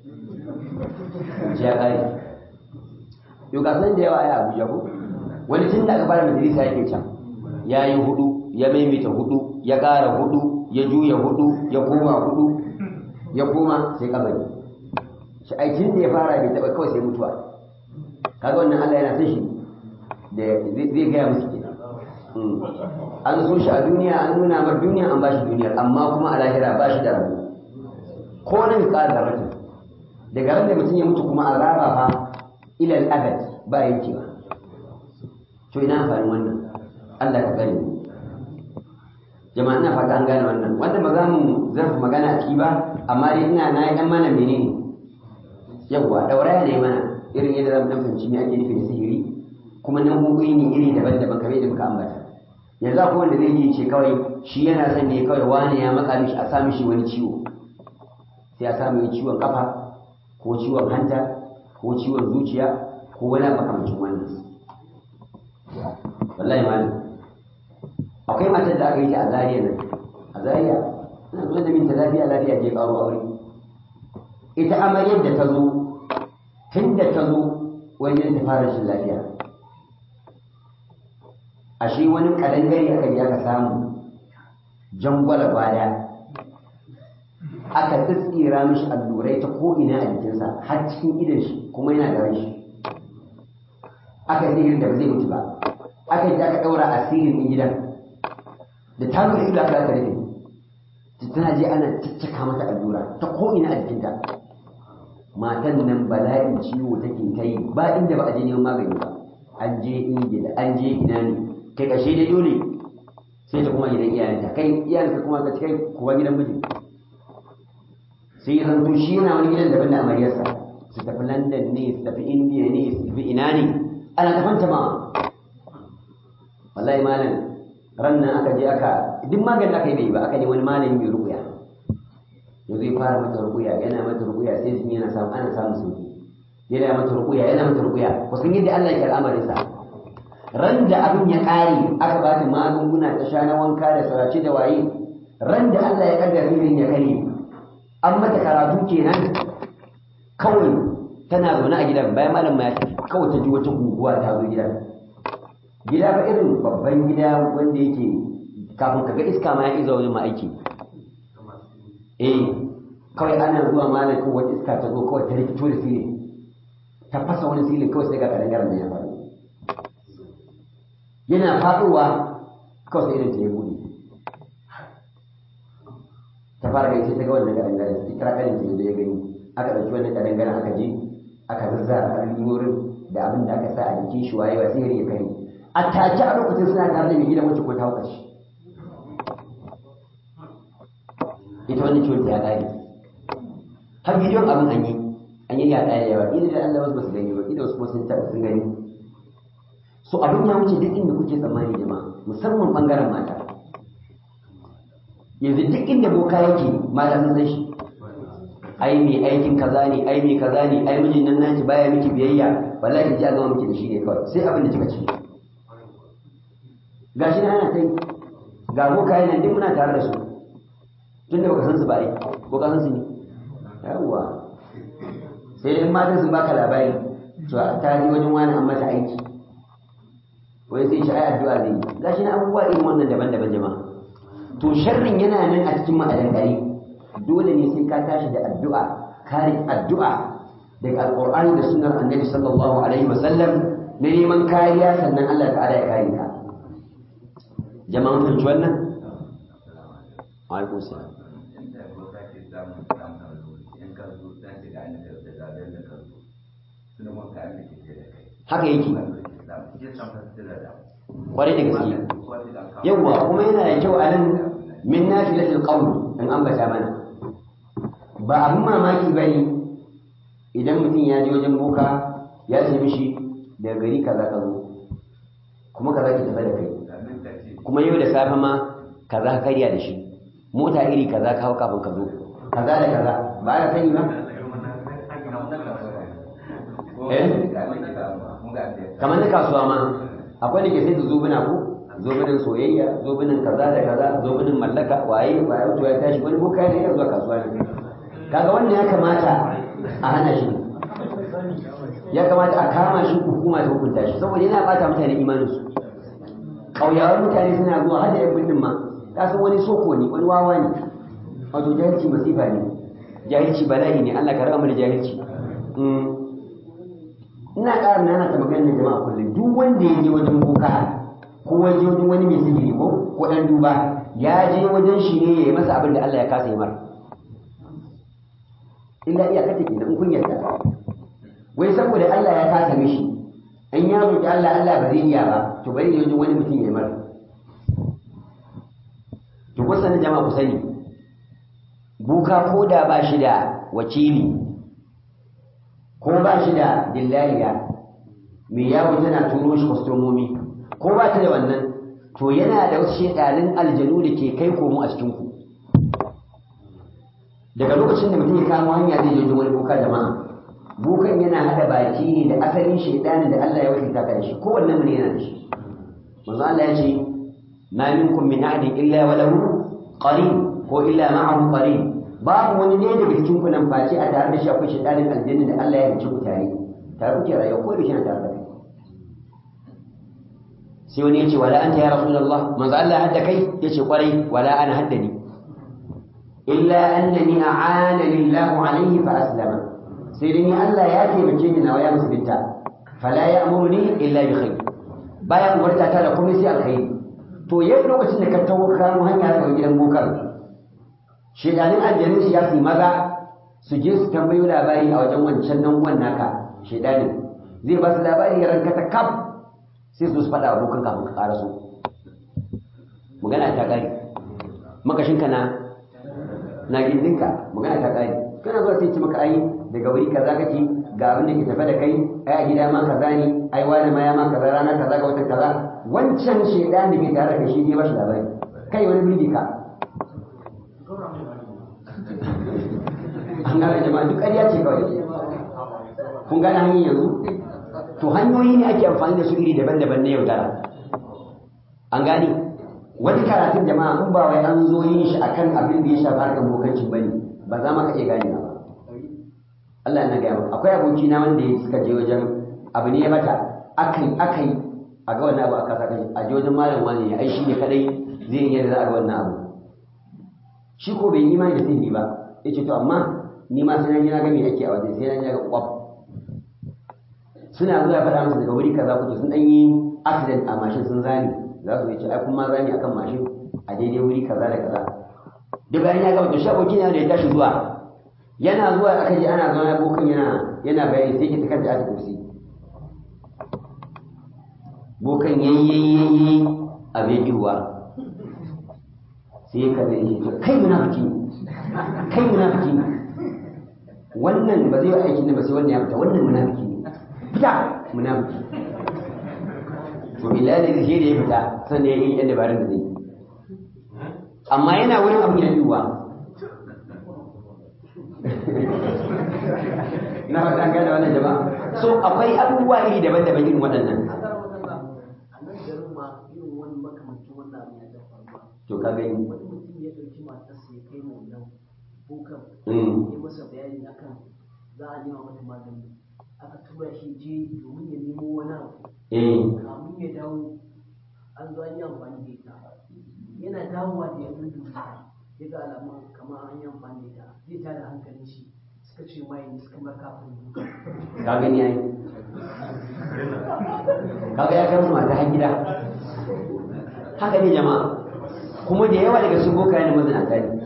ya ƙare yau ga san da yawa ai Abuja ko wani tun da aka fara majalisa yake can ya yi hudu ya maimaita hudu ya ƙara hudu ya juya hudu ya koma hudu ya koma sai kabari shi aikin da ya fara bai taɓa kawai sai mutuwa kaga wannan Allah yana son shi da zai gaya musu ke an so shi a duniya an nuna mar duniya an bashi duniyar amma kuma a lahira ba shi da rabu ko nan ƙara da rajin daga ran da mutum ya mutu kuma azaba fa ilal abad ba yankewa to ina amfanin wannan Allah ka gani jama'a ina fata an gane wannan wanda ba za mu zarfa magana a ciki ba amma dai ina na yi dan mana menene yawwa dauraya ne mana irin yadda zamu dan fahimci me ake nufi da sihiri kuma nau'o'i ne iri daban-daban kamar yadda muka ambata yanzu akwai wanda zai yi ce kawai shi yana son ne kawai wani ya matsa mishi a sa mishi wani ciwo sai a sa mai ciwon kafa ko ciwon hanta ko ciwon zuciya ko wani makamancin wannan wallahi malam akwai matar da aka yi ta a zariya nan a zariya ina zuwa da minta lafiya lafiya je karo aure ita amaryar da ta zo tun da ta zo wajen ta fara shi lafiya ashe wani kadangare aka je aka samu jangwala baya aka tsitsira mishi allurai ta ko'ina a jikinsa har cikin idan shi kuma yana da shi aka yi da ba zai mutu ba aka yi aka ɗaura asirin ɗin gidan da ta zo ido aka rufe tana je ana ciccika mata allura ta ko'ina a jikinta matan nan bala'in ciwo take ta yi ba inda ba a je neman magani ba an je ingila an je ina ne kai kashe dai dole sai ta kuma gidan iyayenta kai iyayenka kuma ka kai kuwa gidan miji sai ya zanto shi yana wani gidan daban da amaryarsa su tafi london ne su tafi indiya ne su tafi ina ne ana tafanta ma wallahi malam ran nan aka je aka duk maganin aka yi bai ba aka ne wani malami mai rukuya ya zai fara mata rukuya yana mata rukuya sai jin yana samu ana samun sauki yana mata rukuya yana mata rukuya ku san yadda Allah ya al'amarin sa ran da abin ya kare aka ba ta magunguna ta sha na wanka da sarace da waye ran da Allah ya kaddara sihirin ya kare an mata karatu kenan kawai tana zaune a gidan bayan malam ya tafi kawai ta ji wata guguwa ta zo gidan gida ba irin babban gida wanda yake kafin ka ga iska ma ya iza wani ma aiki eh kawai ana zuwa malam ko wata iska ta zo kawai ta rikito da filin ta fasa wani filin kawai sai ga kadangaren da ya faru yana faɗowa kawai sai irin ta ya buɗe ta fara gani sai ta ga wannan kadangaren ta kira kanin ta ya gani aka ɗauki wannan kadangaren aka je aka zazzara allurorin da abin da aka sa a jikin shi waye wa sihiri ya kare a take a lokacin suna tare da mai gidan wacce ko ta hauka shi ita wani ciwon ta ya ƙare har bidiyon abin an yi an yi yaɗa da yawa idan da Allah wasu ba su gani ba idan wasu ba sun taɓa sun gani so abin ya wuce duk inda kuke tsammani jama'a musamman bangaren mata yanzu duk inda boka yake mata sun san shi ai mai aikin kaza ne ai mai kaza ne ai mijin nan naki baya miki biyayya wallahi ji a gama miki da shi ne kawai sai abin da kika ci gashi na ana kai ga boka yana duk muna tare da su tun da baka san su ba ai ko ka san su ne yawwa sai dai matan sun baka labari to ta ji wajen wani an mata aiki wai sai shi ai addu'a zai yi gashi na abubuwa irin wannan daban-daban jama'a to sharrin yana nan a cikin ma'adan gari dole ne sai ka tashi da addu'a kare addu'a daga alqur'ani da sunnar annabi sallallahu alaihi wasallam na neman kariya sannan Allah ta'ala ya kare ka jama'an fahimci wannan alaikum salam haka yake kwarai da gaske yawwa kuma yana da kyau a nan min nafilatul qawl in ambata mana ba abin mamaki bane idan mutum ya je wajen boka ya ce mishi daga gari kaza ka zo kuma kaza ki tafi da kai kuma yau da safe ma kaza ka karya da shi mota iri kaza ka hau kafin ka zo kaza da kaza ba ya sani ba kamar na kasuwa ma akwai da ke sai da zobuna ko zobunan soyayya zobunan kaza da kaza zobunan mallaka waye waye to ya tashi wani boka ne ya zuwa kasuwa ne kaga wannan ya kamata a hana shi ya kamata a kama shi hukuma ta hukunta shi saboda yana bata mutane imanin su kauyawan mutane suna zuwa har da yan bindin ma ka san wani soko ne wani wawa ne wato jahilci masifa ne jahilci bala'i ne Allah ka raba mu da jahilci ina ƙara nana ta maganar jama'a kullum duk wanda ya je wajen boka ko waje wajen wani mai sihiri ko ko dan duba ya je wajen shi ne ya yi masa abin da Allah ya kasa yi mar illa iya kata kenan in kun yarda wai saboda Allah ya kasa mishi in ya roki Allah Allah ba zai iya ba to bari ya wajen wani mutum ya yi mar to kun sani jama'a ku sani buka ko da ba shi da wakili ko ba shi da dillaliya mai yawo tana turo shi kwastomomi ko ba ta da wannan to yana da wasu shekalin aljanu da ke kai komo a cikinku daga lokacin da mutum ya kamo hanya zai je wani boka jama'a bokan yana hada baki ne da asalin shedanin da Allah ya wakilta ka da shi ko wannan mun yana da shi manzo Allah ya ce ma minkum min ahadin illa wa lahu qarin ko illa ma'ahu qarin babu wani ne daga cikin ku nan face a tare da shi akwai shedanin aljanna da Allah ya halicce ku tare tare kuke rayuwa ko da shi na tare da kai sai wani ya ce wala anta ya rasulullah manzo Allah hadda kai ya ce kwarai wala ana haddani illa annani a'ana lillahu alayhi fa aslama sai dai ni Allah ya taimake ni nawa ya musulunta fala ya'muruni illa bi khair baya umarta ta da komai sai alkhairi to yau lokacin da ka tawo ka mu hanya ka gidan bokar shedanin aljanin shi ya su maza su je su tambayo labari a wajen wancan nan uwan naka shedanin zai ba su labari ya ranka ta kaf sai su faɗa abokan kafin ka ƙara so magana ta ƙari makashinka na na gindinka magana ta ƙari kana zuwa sai ci maka ai daga wuri kaza kake ga abin da ke tafe da kai ai a gida ma kaza ne ai wani ma ya ma kaza rana kaza ga watan kaza wancan shedan da ke tare da shi ne ba shi labari kai wani birgi ka an gane jama'a duk ƙarya ce kawai kun gane hanyar yanzu to hanyoyi ne ake amfani da su iri daban-daban na yaudara an gane wani karatun jama'a in ba wai an zo yin shi akan abin da ya shafi harkar bokancin bane ba za ma ka iya gane ba Allah na gaya akwai aboki na wanda ya suka je wajen abu ne ya mata akai akai a ga wannan abu a kasa kai a je wajen malam wani ya ai shi ne kadai zai yi yadda za a ga wannan abu shi ko bai yi imani da sihiri ba yace to amma ni ma sai na ji na ga me ake a wajen sai na ji na ga kwaf suna zuwa faɗa musu daga wuri kaza kuke sun ɗan yi accident a mashin sun zani za su ce ai kuma zani akan mashin a daidai wuri kaza da kaza da bayan ya gama to shi abokin yana da ya tashi zuwa yana zuwa aka ji ana zama abokan yana yana bayani sai ke takar da aka kursi bokan yayi a bejuwa sai ya kalle shi to kai munafiki kai munafiki wannan ba zai yi aikin nan ba sai wannan ya fita wannan munafiki ne fita munafiki to billahi da shi da ya fita sannan ya yi yan dabarun da zai yi amma yana wurin abin ya yiwuwa na ba an gane wannan jama'a so akwai abubuwa iri daban-daban irin waɗannan to ka gani wani mutum ya ɗauki matarsa ya kai mu wannan bukan Mm. ya masa bayani akan za a nema mata magani aka tura shi je domin ya nemo wani abu eh kamun ya dawo an zo an yi amfani da ita yana dawowa da ya dudu ya ga alamun kamar an yi amfani da ita zai tada hankalin shi suka ce mai ne suka mar kafin duka ka gani yayi kaga ya kai musu mata har gida haka ne jama'a kuma da yawa daga su boka yana mazinata ne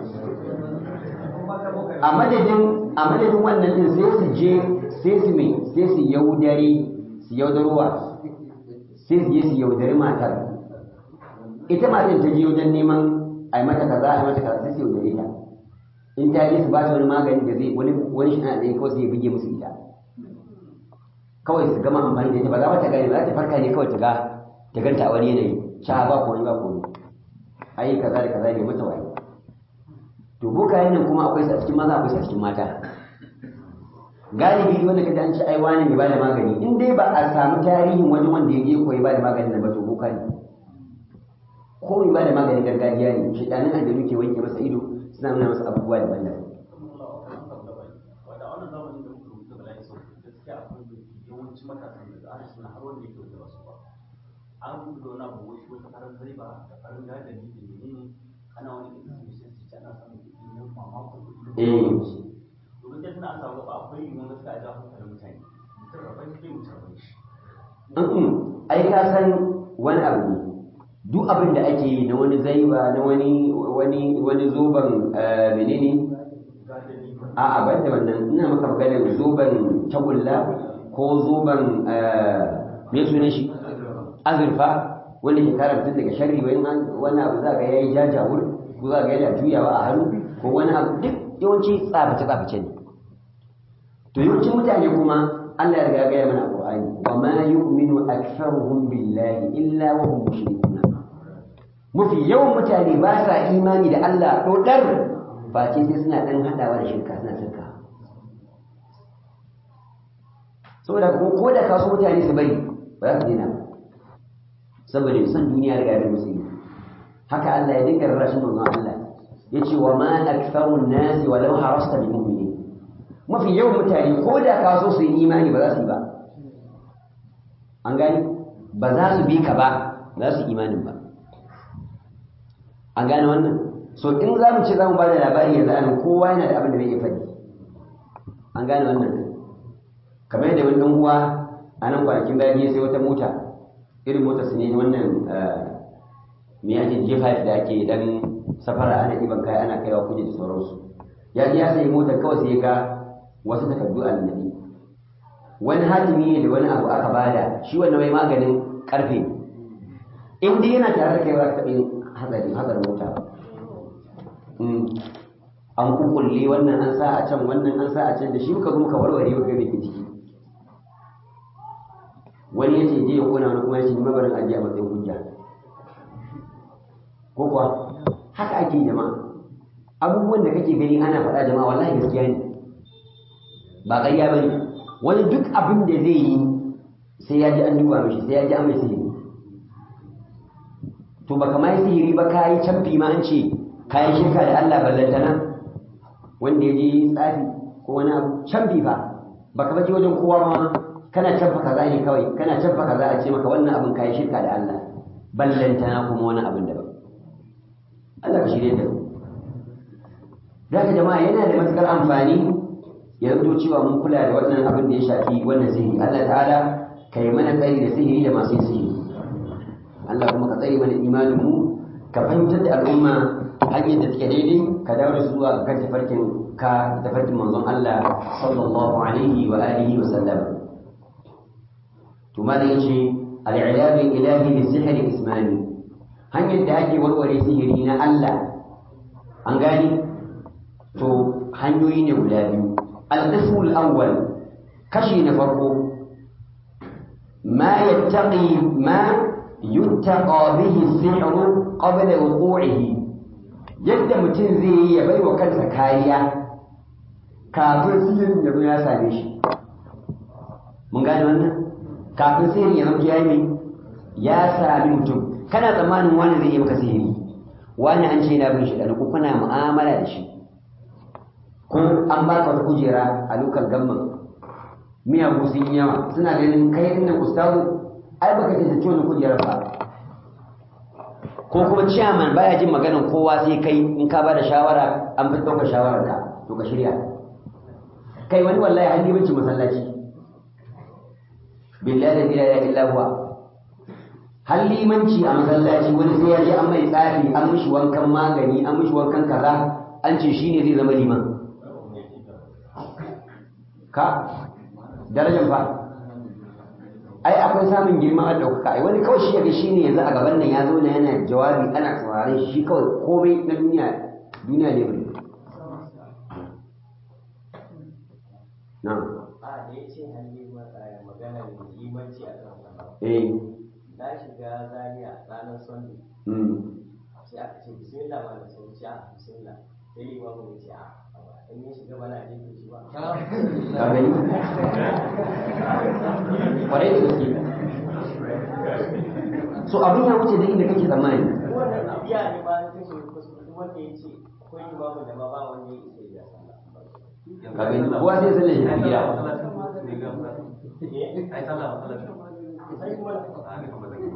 a madadin a madadin wannan din sai su je sai su mai sai su yaudare su yaudarwa sai su je su yaudari matar ita matar ta je wajen neman a yi mata kaza a yi mata kaza sai su yaudare ta in ta je su ba ta wani magani da zai wani wani shi ana kawai sai ya buge musu ita kawai su gama amfani da ita ba za ta gane ba za ta farka ne kawai ta ga ta ganta a wani yanayi sha ba ko ba ko ai kaza da kaza ne mata waye to bokayen nan kuma akwai su a cikin maza akwai su a cikin mata galibi wanda kaji an ce ai wani mai bada magani in dai ba a samu tarihin wani wanda ya je koyi bada maganin nan ba to boka ne ko mai bada maganin gargajiya ne shedanin aljanu ke wanke masa ido suna nuna masa abubuwa daban-daban wanda wannan zamanin da muka rubuta bala'i sau gaskiya akwai yawanci matasan da ana suna har wanda yake wanda ba su ba an rubuta wani abu wai wata farar zai ba da farin gadari da menene ana wani irin su sai su ci ana samun kuɗi na mamakon kuɗi Eh. to gaskiya tana an samu gaba akwai yiwuwar gaskiya a jawo hankalin mutane mutum rabon shi mutum rabon shi Mm-mm. ai ka san wani abu ne duk abin da ake yi na wani zaiba na wani wani wani zoban eh, menene gadari a'a ban da wannan ina maka maganar zoban tagulla ko zoban eh, me sunan shi azurfa wanda ke kare mutum daga sharri wani wani abu za ga yayi jajawur ko za ga yana juyawa a hannu ko wani abu duk yawanci tsaface tsaface ne to yawancin mutane kuma Allah ya riga ya gaya mana a Qur'ani wa ma yu'minu aktharuhum billahi illa wa hum mushrikun mafi yawan mutane ba sa imani da Allah dodar face sai suna dan hadawa da shirka suna shirka saboda ko ko da kaso mutane su bari ba za su daina ba saboda san duniya riga da musu yi haka Allah ya dinga rarrashin manzon Allah yace wa ma aktharun nasi walau harasta bi mu'minin mafi yawan mutane ko da ka so su yi imani ba za su yi ba an gani ba za su bi ka ba za su yi imanin ba an gane wannan so in za mu ce za mu ba da labari yanzu anan kowa yana da abin da zai iya faɗi an gane wannan kamar yadda wani ɗan uwa a nan kwanakin bayan ya sai wata mota irin mota su ne wannan eh, me ake G5 da ake dan safara ana ɗiban kaya ana kaiwa kuje da sauransu ya ji ya sayi motar kawai sai ya ga wasu takardu a annabi wani hatimi ne da wani abu aka bada shi wannan mai maganin karfe in dai yana tare da kai ba ka taɓa yin hatsari hatsarin mota ba Mm. an kukulle wannan an sa a can wannan an sa a can da shi muka zo muka warware muka ga me ke ciki wani ya ce je ya kona wani kuma ya ce ni mabarin ajiye a matsayin hujja ko kuwa haka ake jama'a abubuwan da kake gani ana faɗa jama'a wallahi gaskiya ne ba ƙarya ba ne wani duk abin da zai yi sai ya ji an duba mishi sai ya ji an mai sihiri to baka ma yi sihiri ba ka yi canfi ma an ce ka yi shirka da Allah ballantana wanda ya je tsafi ko wani abu canfi fa baka baje wajen kowa ma kana canfa kaza ne kawai kana canfa kaza a ce maka wannan abin ka yi shirka da Allah ballantana kuma wani abin daban Allah ka shirye da mu da haka jama'a yana da matukar amfani ya zanto cewa mun kula da wannan abin da ya shafi wannan sihiri Allah ta'ala ka yi mana tsari da sihiri da masu yin sihiri Allah kuma ka tsare mana imanin mu ka fahimtar da al'umma hanyar da take daidai ka dawo da su zuwa kan tafarkin ka tafarkin manzon Allah sallallahu alaihi wa alihi wa sallam to malam yace al-ilaj ilahi bi sihri ismani hanyar da ake warware sihiri na Allah an gani to hanyoyi ne guda biyu القسم الأول كشي نفرقه ما يتقي ما يتقى به السحر قبل وقوعه yadda mutum zai yi ya bai wa kansa kariya kafin sihirin ya zo ya same shi mun gane wannan kafin sihirin ya zama ya yi ya sami mutum kana tsammanin wani zai yi maka sihiri wani an ce na bin shi da ko kuna mu'amala da shi ko an baka wata kujera a lokal gamman miyagu sun yi yawa suna ganin kai ɗin nan ustazu ai baka tantance wannan kujerar ba ko kuma ciyaman baya jin maganar kowa sai kai in ka bada shawara an fi ɗaukar shawarar ka to ka shirya kai wani wallahi har limanci masallaci billahi la ilaha illa huwa har limanci a masallaci wani sai ya je an mai tsafi an mishi wankan magani an mishi wankan kaza an ce shine zai zama liman ka darajar fa ai akwai samun girma a ɗaukaka ai wani kawai shi yaga shi ne yanzu a gaban nan ya zo na yana jawabi ana saurare shi kawai komai na duniya duniya ne bai na a da ya ce hannu maganar limanci a kan wannan eh na shiga zaria ranar sunday mm sai aka ce bismillah ma da sun ce a bismillah sai limamu ya ce a in ya shiga bana jefe shi ba ka gani kwarai da gaske so abin ya wuce da inda kake tsammani wannan biya ne ma ta shi kuskure duk wanda ya ce akwai limamu da ma ba wanda ya isa ya sallah ka gani kowa sai sallar shi a gida eh ai sallah masallaci sai kuma a ni kuma zan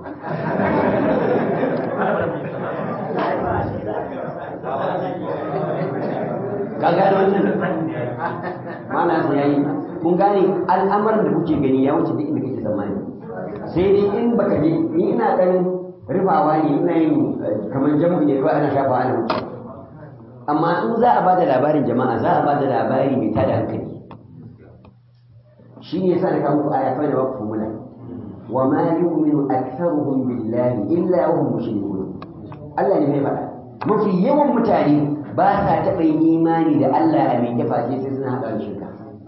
ka gane wannan mana sai yayi kun gane al'amarin da kuke gani ya wuce duk inda kake tsammani sai dai in baka je ni ina dan rufawa ne ina yin eh, kamar jamu ne kawai ana shafa ana wuce amma in za a bada labarin jama'a za a bada labari mai tada hankali shi ne yasa na kawo muku aya kawai da baku formula wa ma yu'minu aktharuhum billahi illa wa hum mushrikun Allah ne mai faɗa mafi yawan mutane ba sa taɓa yin imani da Allah a mai face sai suna haɗa da shirka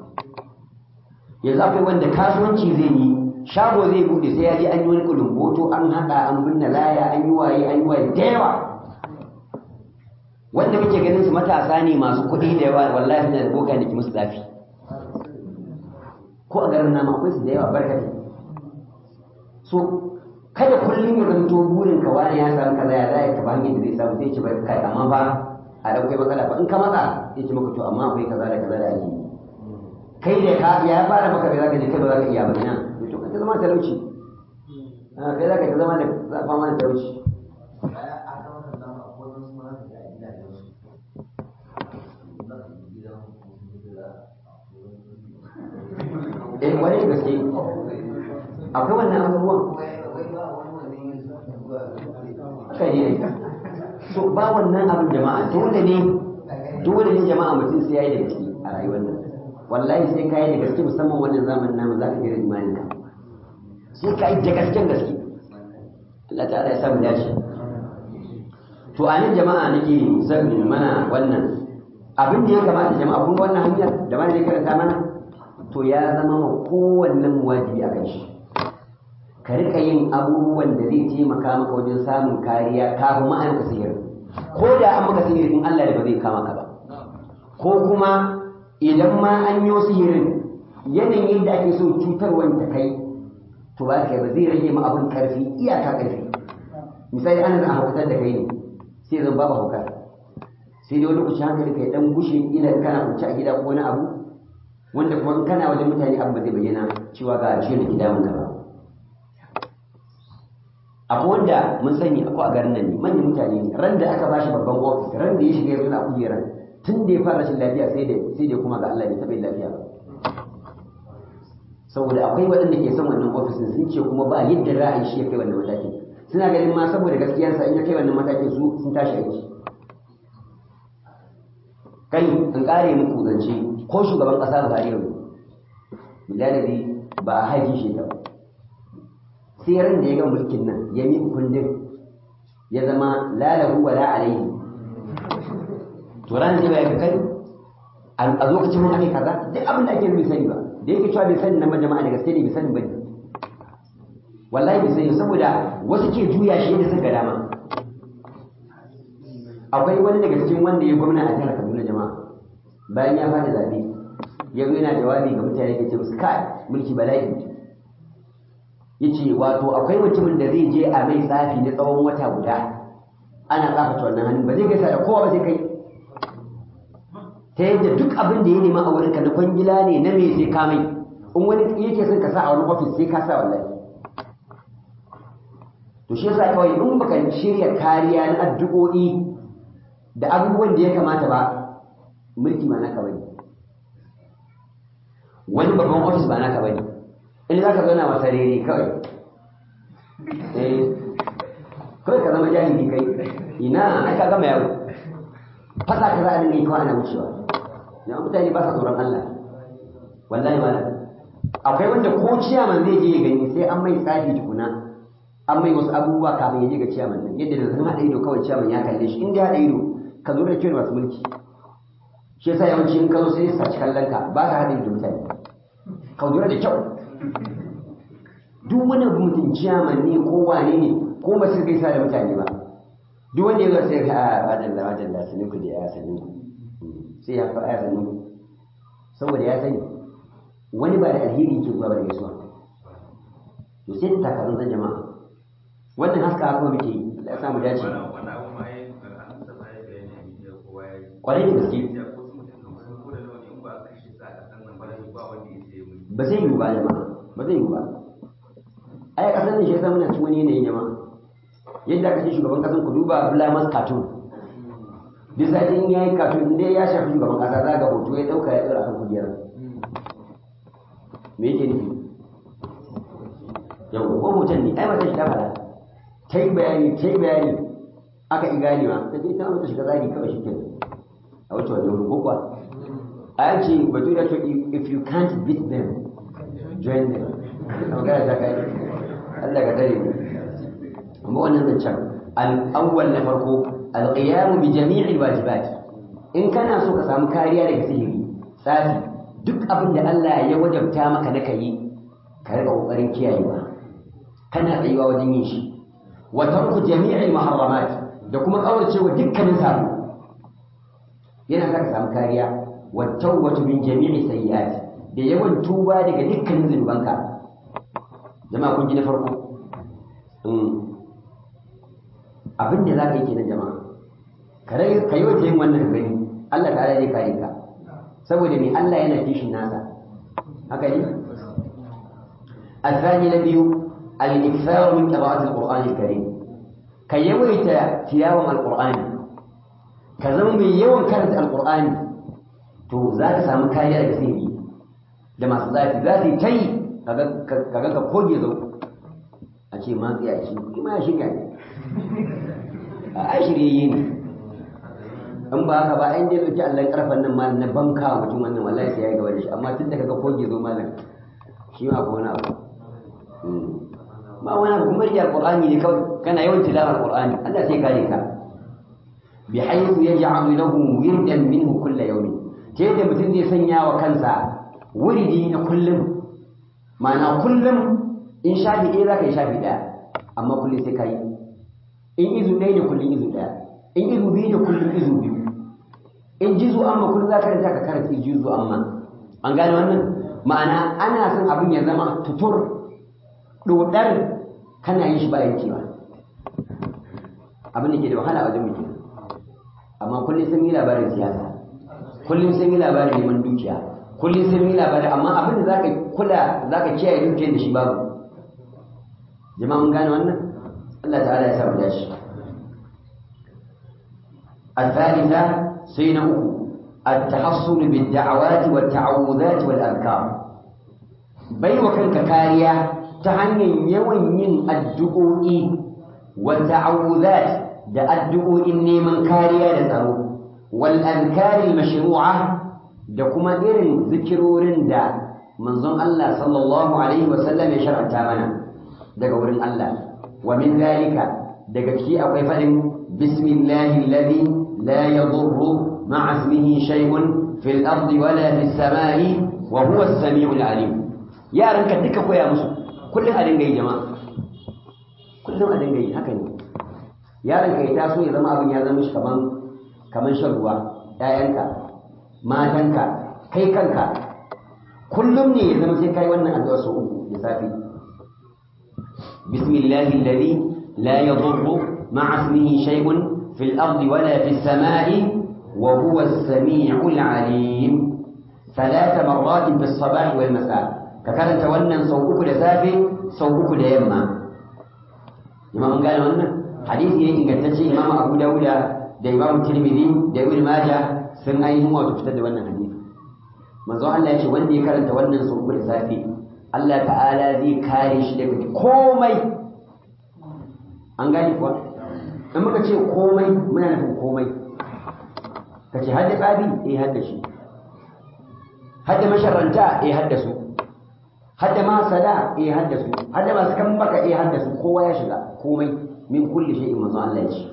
yanzu akwai wanda kasuwanci zai yi shago zai buɗe sai ya je an yi wani kulumboto an haɗa an binne laya an yi waye an yi waye da yawa wanda muke ganin su matasa ne masu kuɗi da yawa wallahi suna da boka da ke musu zafi ko a garin nama akwai su da yawa barkatai so kada kullum ya zanto burin ka wani ya samu kaza ya zai ka ba hanyar da zai samu sai ce bai kai amma ba a da akwai matsala ba in ka matsa sai ce maka to amma akwai kaza da kaza da ake yi kai da ka ya fara maka bai zaka je kai ba zaka iya ba ina to ka ta zama talauci Ah, kai zaka ta zama da za a fama da talauci baya a kan wannan zama akwai wasu ma da ga gidajen su na gidan eh wani da gaske akwai wannan abubuwan haka ne so ba wannan abin jama'a dole ne dole ne jama'a mutum sai yayi da gaske a rayuwar nan wallahi sai ka yi da gaske musamman wannan zamanin namu za ka gina imanin ka sai ka yi da gasken gaske Allah ta'ala ya samu dace to a nan jama'a nake son mana wannan abin da ya kamata jama'a kun ga wannan hanyar da ma zai karanta mana to ya zama ma kowannen wajibi a kan shi ka rika yin abubuwan da zai taimaka maka wajen samun kariya kafin ma an ka sihiri ko da an maka sihiri in Allah da ba zai kama ka ba ko kuma idan ma an yi sihirin yanayin da ake so cutarwan ta kai to ba ka ba zai rage ma abin karfi iyaka karfi misali ana zan haukatar da kai ne sai zan babu hauka sai dai wani lokaci hankali kai dan gushe ila kana kunci a gida ko wani abu wanda kuma in kana wajen mutane abu ba zai bayyana cewa ga shi da gida mun ba akwai wanda mun sani akwai a garin nan ne manyan mutane ne ran da aka bashi babban ofis ran da ya shiga yanzu a kujeran tun da ya fara rashin lafiya sai da sai da kuma ga Allah bai taɓa yin lafiya ba saboda akwai waɗanda ke son wannan ofisin sun ce kuma ba yadda za a yi shi ya kai wannan matakin suna ganin ma saboda gaskiyarsa in ya kai wannan matakin su sun tashi aiki kai in kare muku zance ko shugaban ƙasa Buhari yau bilalabi ba a haji shi ta ba sai ran da ya ga mulkin nan ya miƙa kundin ya zama lalahu wa la alaihi to ran zai ya kai a lokacin mun ake kaza duk abin da ake bai sani ba da yake cewa bai sani na jama'a da gaske ne bai sani ba ne wallahi bai sani saboda wasu ke juya shi da suka dama akwai wani daga cikin wanda ya gwamna a jihar Kaduna jama'a bayan ya fara zabe ya zo yana jawabi ga mutane ke ce musu kai mulki bala'i yace wato akwai mutumin da zai je a mai tsafi na tsawon wata guda ana tsafata wannan hannun ba zai gaisa da kowa ba sai kai ta yadda duk abin da ya nema a wurinka na kwangila ne na me sai ka mai in wani yake son ka sa a wani ofis sai ka sa wallahi to shi yasa kawai in baka shirya kariya na addu'o'i da abubuwan da ya kamata ba mulki ma naka bane wani babban ofis ba naka bane in za ka zauna masa rere kawai eh kawai ka zama jahili kai ina ai ka gama yawo fasa ka za a dinga yi kawai ana wucewa ya mutane ba sa tsoron Allah wallahi malam akwai wanda ko ciyaman zai je ya gani sai an mai tsafi tukuna an mai wasu abubuwa kafin ya je ga ciyaman nan yadda da zan haɗa ido kawai ciyaman ya kalle shi in dai haɗa ido ka zo da kyau masu mulki shi yasa yawanci in ka zo sai saci kallon ka ba ka haɗa ido mutane ka lura da kyau duk wani mutum ciyaman ne ko wane ne ko ba su gaisa da mutane ba duk wanda ya zo sai ka a madalla madalla sanin ku da ya sanin ku sai ya faɗa sanin ku saboda ya sani wani ba da alheri ke zuwa ba da gaisuwa to sai ta takarun zan jama'a wannan haska haka muke yi Allah ya samu dace kwarai da gaske ba zai yiwu ba jama'a ba zai yiwu ba ai kasar ne shi yasa muna cikin wani yanayin jama'a yadda aka ce shugaban kasan ku duba blamas cartoon duk sati in yayi cartoon inda ya shafi shugaban kasa za ga hoto ya dauka ya tsira kan kujera me yake nufi yau ko hoton ne ai mata shi ta fada ta yi bayani ta yi bayani aka yi ganewa ta ce ta mutu shiga zagi kawai shi ke a wuce wani wurin kokwa a ce batu da to if you can't beat them join them magana ta kai Allah ka tare mu amma wannan zancen al'awwal na farko alqiyamu bi jami'il wajibat in kana so ka samu kariya daga sihiri tsafi duk abin da Allah ya wajabta maka na kai ka rika kokarin kiyayewa kana tsayuwa wajen yin shi wa tarku jami'il muharramat da kuma kauracewa dukkanin sabo yana sa ka samu kariya wa tawbatu min jami'i sayyi'at da yawan tuba daga dukkanin zunubanka jama'a kun ji na farko abin da za ka yi kenan jama'a ka yi wata yin wannan gani Allah ta'ala zai kare ka saboda mai Allah yana kishin nasa haka ne الثاني نبي الإكثار من قراءة القرآن الكريم كي يويت تلاوة القرآن كزمن من يوم كانت القرآن تو ذاك سامو كايا كثيري لما صلاتي ذاتي كي كذا كوجي ذو أشي ما في أشي ما أشي كان أشي يين in ba haka ba in dai dauki Allah karfan nan malam na banka mutum wannan wallahi sai ya gaba da shi amma tun da kaga koge zo malam shi ma ko wani abu ba wani abu kuma rijal qur'ani ne kawai kana yawan tilawar qur'ani Allah sai kare ka bi haythu yaj'alu lahu wirdan minhu kull yawm ta yadda mutum zai sanya wa kansa wuridi na kullum ma'ana kullum in shafi ɗaya za ka yi shafi ɗaya amma kullum sai ka yi in izu ɗaya ne kullum izu ɗaya in izu biyu ne kullum izu biyu in jizu amma kullum za ka karanta ka karanta jizu amma an gane wannan ma'ana ana son abin ya zama tutur dodar kana yin shi ba yankewa abin da ke da wahala a wajen mutum amma kullum sun yi labarin siyasa kullum sun yi labarin neman dukiya kullum sun yi labarin amma abin da zaka kula zaka kiyaye dukiyar da shi babu jama'a mun gane wannan Allah ta'ala ya samu dashi الثالثة سين أكو التحصن بالدعوات والتعوذات والأذكار بي وكنك كاريا تعني يوين من الدعوء والتعوذات دا الدعوء إني من كاريا لترو والأذكار المشروعة دا كما إرن ذكرور دا منظم الله صلى الله عليه وسلم يشرع تامنا دا قول الله ومن ذلك دا كي أقفل بسم الله الذي لا يضر مع اسمه شيء fil ardi wala fis samai wa huwa as-sami'ul alim yaran ka duka koya musu kullum a dinga yi jama'a kullum a dinga yi haka ne yaron ka ya taso ya zama abin ya zama shi kaman kaman shan ruwa ƴaƴanka matanka kai kanka kullum ne ya zama sai kai wannan addu'a sau uku da safe bismillahi alladhi la yadurru ma'a ismihi shay'un fil ardi wala fis samai wa huwa as-sami'ul 'alim ثلاث مرات في الصباح والمساء ككرنت wannan sau uku da safe sau uku da yamma imam gane wannan hadisi ne ingantacce imam abu dauda da imam tirmidhi da ibn majah sun ainihin wato fitar da wannan hadisi manzo Allah ya ce wanda ya karanta wannan sau uku da safe Allah ta'ala zai kare shi daga komai an gane kuwa in muka ce komai muna nufin komai ka ce hadda tsabi eh hadda shi hadda masharranta eh hadda su hadda masada eh hadda su hadda masu kan baka eh hadda su kowa ya shiga komai min kulli shay'in manzo Allah ya ce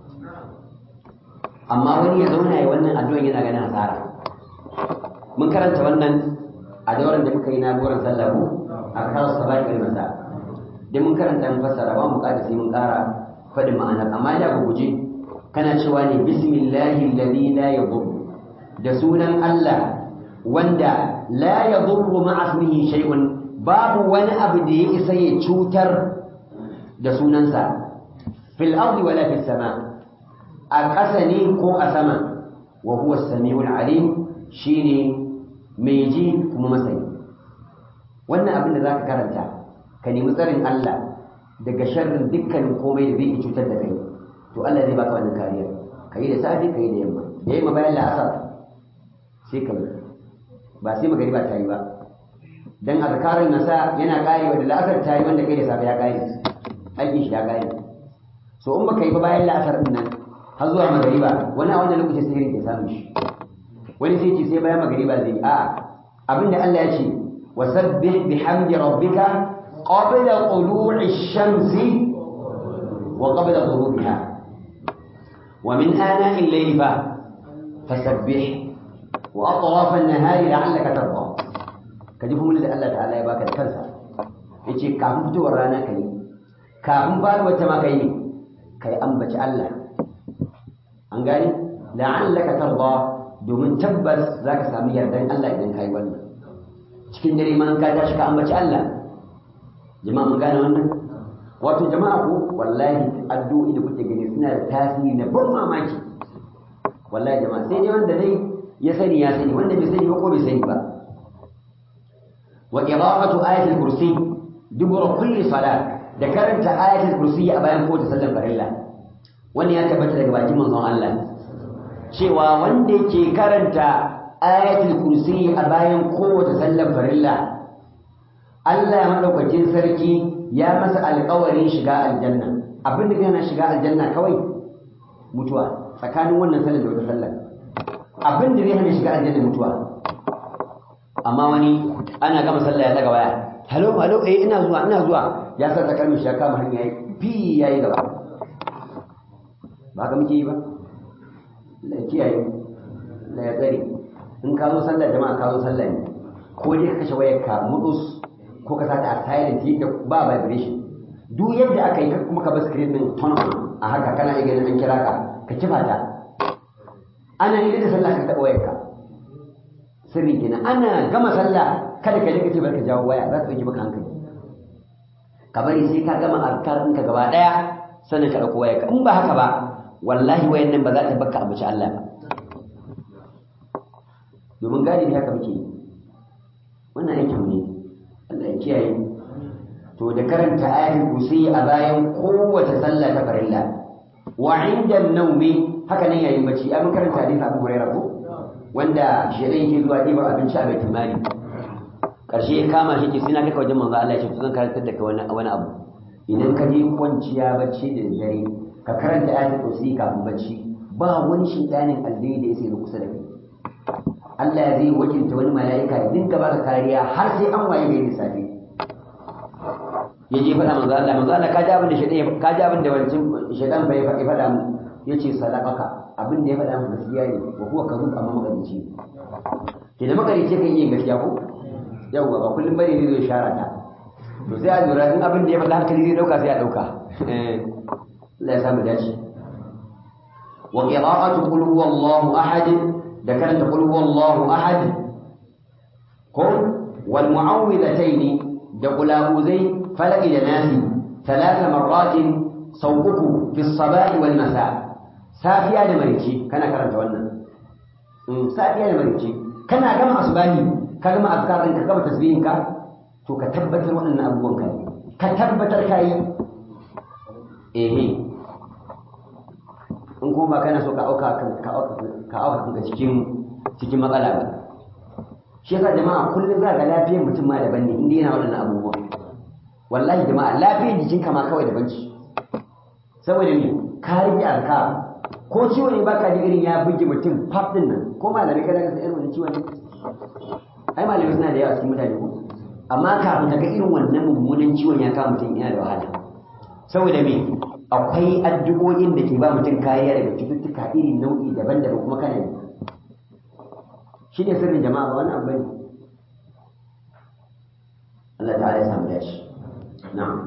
amma wani ya zauna ya wannan addu'an yana ganin hasara mun karanta wannan a dauran da muka yi na goron sallah ko a kawo sabai wal masa dan mun karanta mun fassara ba mu kada sai mun kara faɗin ma'anar amma da ku guje kana cewa ne bismillahi alladhi la yadur da sunan Allah wanda la yadurru ma'a ismihi shay'un babu wani abu da ya isa ya cutar da sunansa fil ardi wala fis sama a ƙasa ne ko a sama wa huwa as-sami'ul alim shine mai ji kuma masani wannan abin da zaka karanta ka nemi tsarin Allah daga sharrin dukkanin komai da zai cutar da kai to Allah zai baka wannan kariya kai da safi kai da yamma da yamma bayan la'asar sai kai ba sai magariba ta yi ba dan azkarin nasa yana karewa da la'asar ta yi wanda kai da safe ya kare aikin shi ya kare so in baka yi ba bayan la'asar din nan har zuwa magariba wani a wannan lokacin sihirin ke samun shi wani sai ce sai bayan magariba zai yi a'a abinda Allah ya ce wasabbih bihamdi rabbika qabla tulu'i shamsi wa qabla ghurubiha wa min ana'i al-layli fa fasabbih wa atraf an-nahari la'allaka tarda kaji kuma da Allah ta'ala ya baka da kansa yace kafin fitowar rana kai kafin faruwar ta ma kai kai ambaci Allah an gani la'allaka tarda domin tabbas zaka samu yardan Allah idan kai wannan cikin dare man ka tashi ka ambaci Allah jama'a mun gane wannan wato jama'a ku wallahi addu'o'i da kuke gani suna da tasiri na ban mamaki wallahi jama'a sai dai wanda dai ya sani ya sani wanda bai sani ba ko bai sani ba wa qira'atu ayatul kursi dubura kulli salat da karanta ayatul kursi a bayan kowace sallar farilla wannan ya tabbata daga bakin manzon Allah cewa wanda yake karanta ayatul kursi a bayan kowace sallar farilla Allah madaukakin sarki ya masa alƙawarin shiga aljanna abin da yana shiga aljanna kawai mutuwa tsakanin wannan sallar da wata sallar abin da zai hana shiga aljanna mutuwa amma wani ana gama sallah ya daga waya halo halo eh ina zuwa ina zuwa ya sa takalmin shi ya kama hanya yayi fi yayi gaba ba ka muke yi ba la kiyaye la ya tsare in ka zo sallah jama'a ka zo sallah ne ko dai ka kashe wayar ka mudus ko ka sata a silent yadda ba vibration duk yadda aka yi kuma ka bar screen din turn on a haka kana iya ganin an kira ka ka kifa ta ana yi da sallah ka taɓa wayar ka sirri kenan ana gama sallah kada ka rika ce barka jawo waya za ta ɗauki maka hankali ka bari sai ka gama azkar ɗinka gaba ɗaya sannan ka ɗauko wayarka in ba haka ba wallahi wayan nan ba za ta baka abuci Allah ba domin galibi haka muke yi wannan aikin ne Allah ya kiyaye to da karanta ayatul kursi a bayan kowace sallah ta farilla wa inda naumi haka nan yayin bacci an karanta hadisi Abu Hurairah ko wanda shedan yake zuwa ɗibar abinci a baitul mali karshe ya kama shi ke sai na kai wajen manzo Allah ya ce zan karantar da kai wani wani abu idan ka je kwanciya bacci da dare ka karanta ayatul kursi kafin bacci ba wani shaytanin aljini da yake kusa da kai Allah zai wakilta wani mala'ika ya dinka baka kariya har sai an waye gari safe ya je faɗa manzo Allah manzo Allah ka ji abin da shaytan ka ji abin da wancan shaytan bai faɗi faɗa mu yace sadaqaka abin da ya faɗa maka gaskiya ne wa huwa kadhub amma magarici ke da magarici kan iya gaskiya ko yawwa ba kullum bane ne zai shara ta to sai a lura in abin da ya faɗa hankali zai dauka sai a dauka Allah ya samu dace wa qira'atu qul huwallahu ahad da karanta qul huwallahu ahad ko wal mu'awwidhatayn da qula'uzai falaki da nasi ثلاث مرات صوبك في الصباح والمساء safiya da marici kana karanta wannan safiya da marici kana gama asbahi ka gama azkarin ka gama tasbihin ka to ka tabbatar waɗannan abubuwan ka ka tabbatar ka yi ehe in kuma ba kana so ka auka ka auka ka auka kanka cikin cikin matsala ba shi yasa jama'a kullum za ga lafiyar mutum ma daban ne inda yana waɗannan abubuwan wallahi jama'a lafiyar jikinka ma kawai daban ce saboda ne ka rike alka ko ciwo ne baka da irin ya buge mutum faf din nan ko malamai kana ga irin wannan ciwon ai malamai suna da yawa cikin mutane ko amma kafin ka ga irin wannan mummunan ciwon ya kama mutum yana da wahala saboda me akwai addu'o'in da ke ba mutum kariya daga cututtuka iri nau'i daban-daban kuma kana yi shi ne sirrin jama'a ba wani abu bane Allah ta'ala ya samu dashi na'am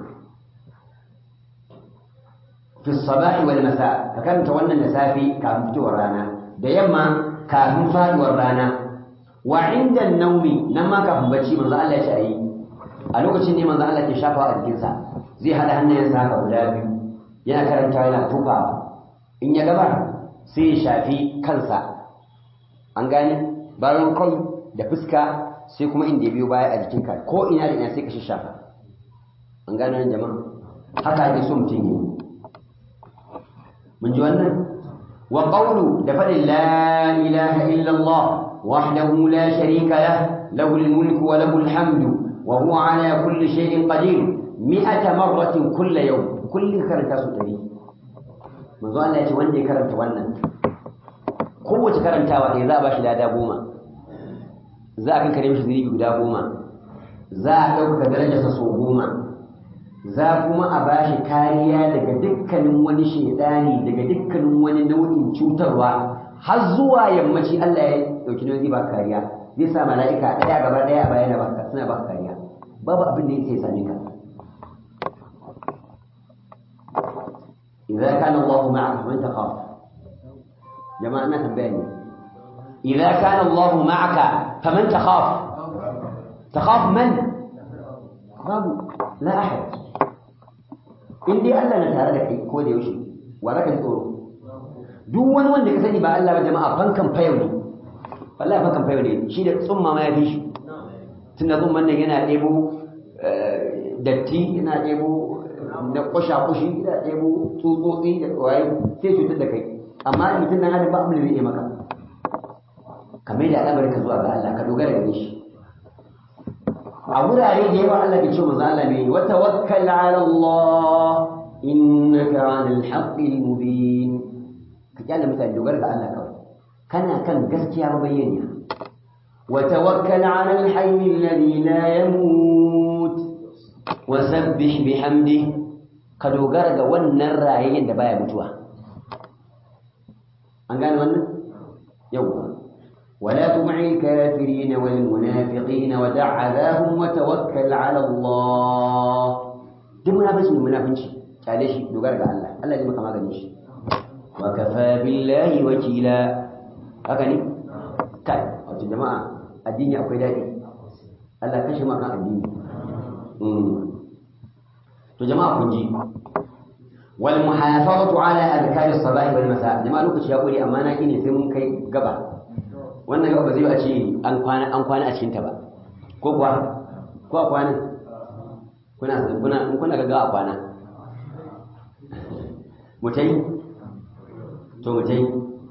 fi sabahi wal masa ka karanta wannan da safi kafin fitowar rana da yamma kafin faduwar rana wa inda naumi nan ma kafin bacci manzo Allah ya ce ayi a lokacin ne manzo Allah ke shafa a jikinsa zai hada hannayensa haka guda biyu yana karanta yana tufa in ya gaba sai ya shafi kansa an gane bayan kai da fuska sai kuma inda ya biyo baya a jikinka ko ina da ina sai ka shafa an gane nan jama'a haka ake so mutum yi mun ji wannan wa qawlu da fadin la ilaha illa Allah wahdahu la sharika lah lahu al-mulku wa lahu al-hamdu wa huwa ala kulli shay'in qadir mi'ata marratin kulla yawm kullin karanta su dari manzo Allah ya ce wanda ya karanta wannan kowace karantawa ɗaya za a ba shi lada goma za a kankare mishi zunubi guda goma za a ɗaukaka darajarsa sau goma za kuma a ba shi kariya daga dukkanin wani shaidani daga dukkanin wani nau'in cutarwa har zuwa yammaci Allah ya ɗauki nauyi ba kariya zai sa mala'ika ɗaya gaba ɗaya a bayan baka suna ba kariya babu abin da yake same ka إذا كان الله معك فمن تخاف جماعة أنا تنبهني إذا كان الله معك فمن تخاف تخاف من babu la ahad in dai Allah na tare da kai ko da yaushe wa zaka ji tsoro duk wani wanda ka sani ba Allah ba jama'a fankan fayo ne wallahi fankan fayo ne shi da tsumma ma ya fi shi tunda tsumman nan yana ɗebo datti yana ɗebo na kusha kushi yana ɗebo tsutsotsi da waye sai cutar da kai amma mutum nan adam ba abin da zai iya maka kamar da al'amarin ka zuwa ga Allah ka dogara da shi a wurare da yawa Allah ke ce manzo Allah ne wa tawakkal ala Allah innaka 'alal haqqil mubin ka kyale mutane dogara da Allah kawai kana kan gaskiya mabayyana wa tawakkal 'ala al-hayy alladhi la yamut wa sabbih bihamdihi ka dogara ga wannan rayayyen da baya mutuwa an gane wannan yawwa ولا تطع الكافرين والمنافقين ودع عذاهم وتوكل على الله duk munafici ne munafinci kyale shi dogara ga Allah Allah zai maka maganin shi wa kafa billahi wakila haka ne kai wato jama'a addini akwai daɗi Allah kashe maka addini to jama'a kun ji wal muhafazatu ala adhkar as-sabah wal masa jama'a lokaci ya kure amma na ne sai mun kai gaba wannan gaba zai ba ce an kwana an kwana a cikin ta ba ko kuwa ko a kwana kuna kuna in kuna ga a kwana mutai to mutai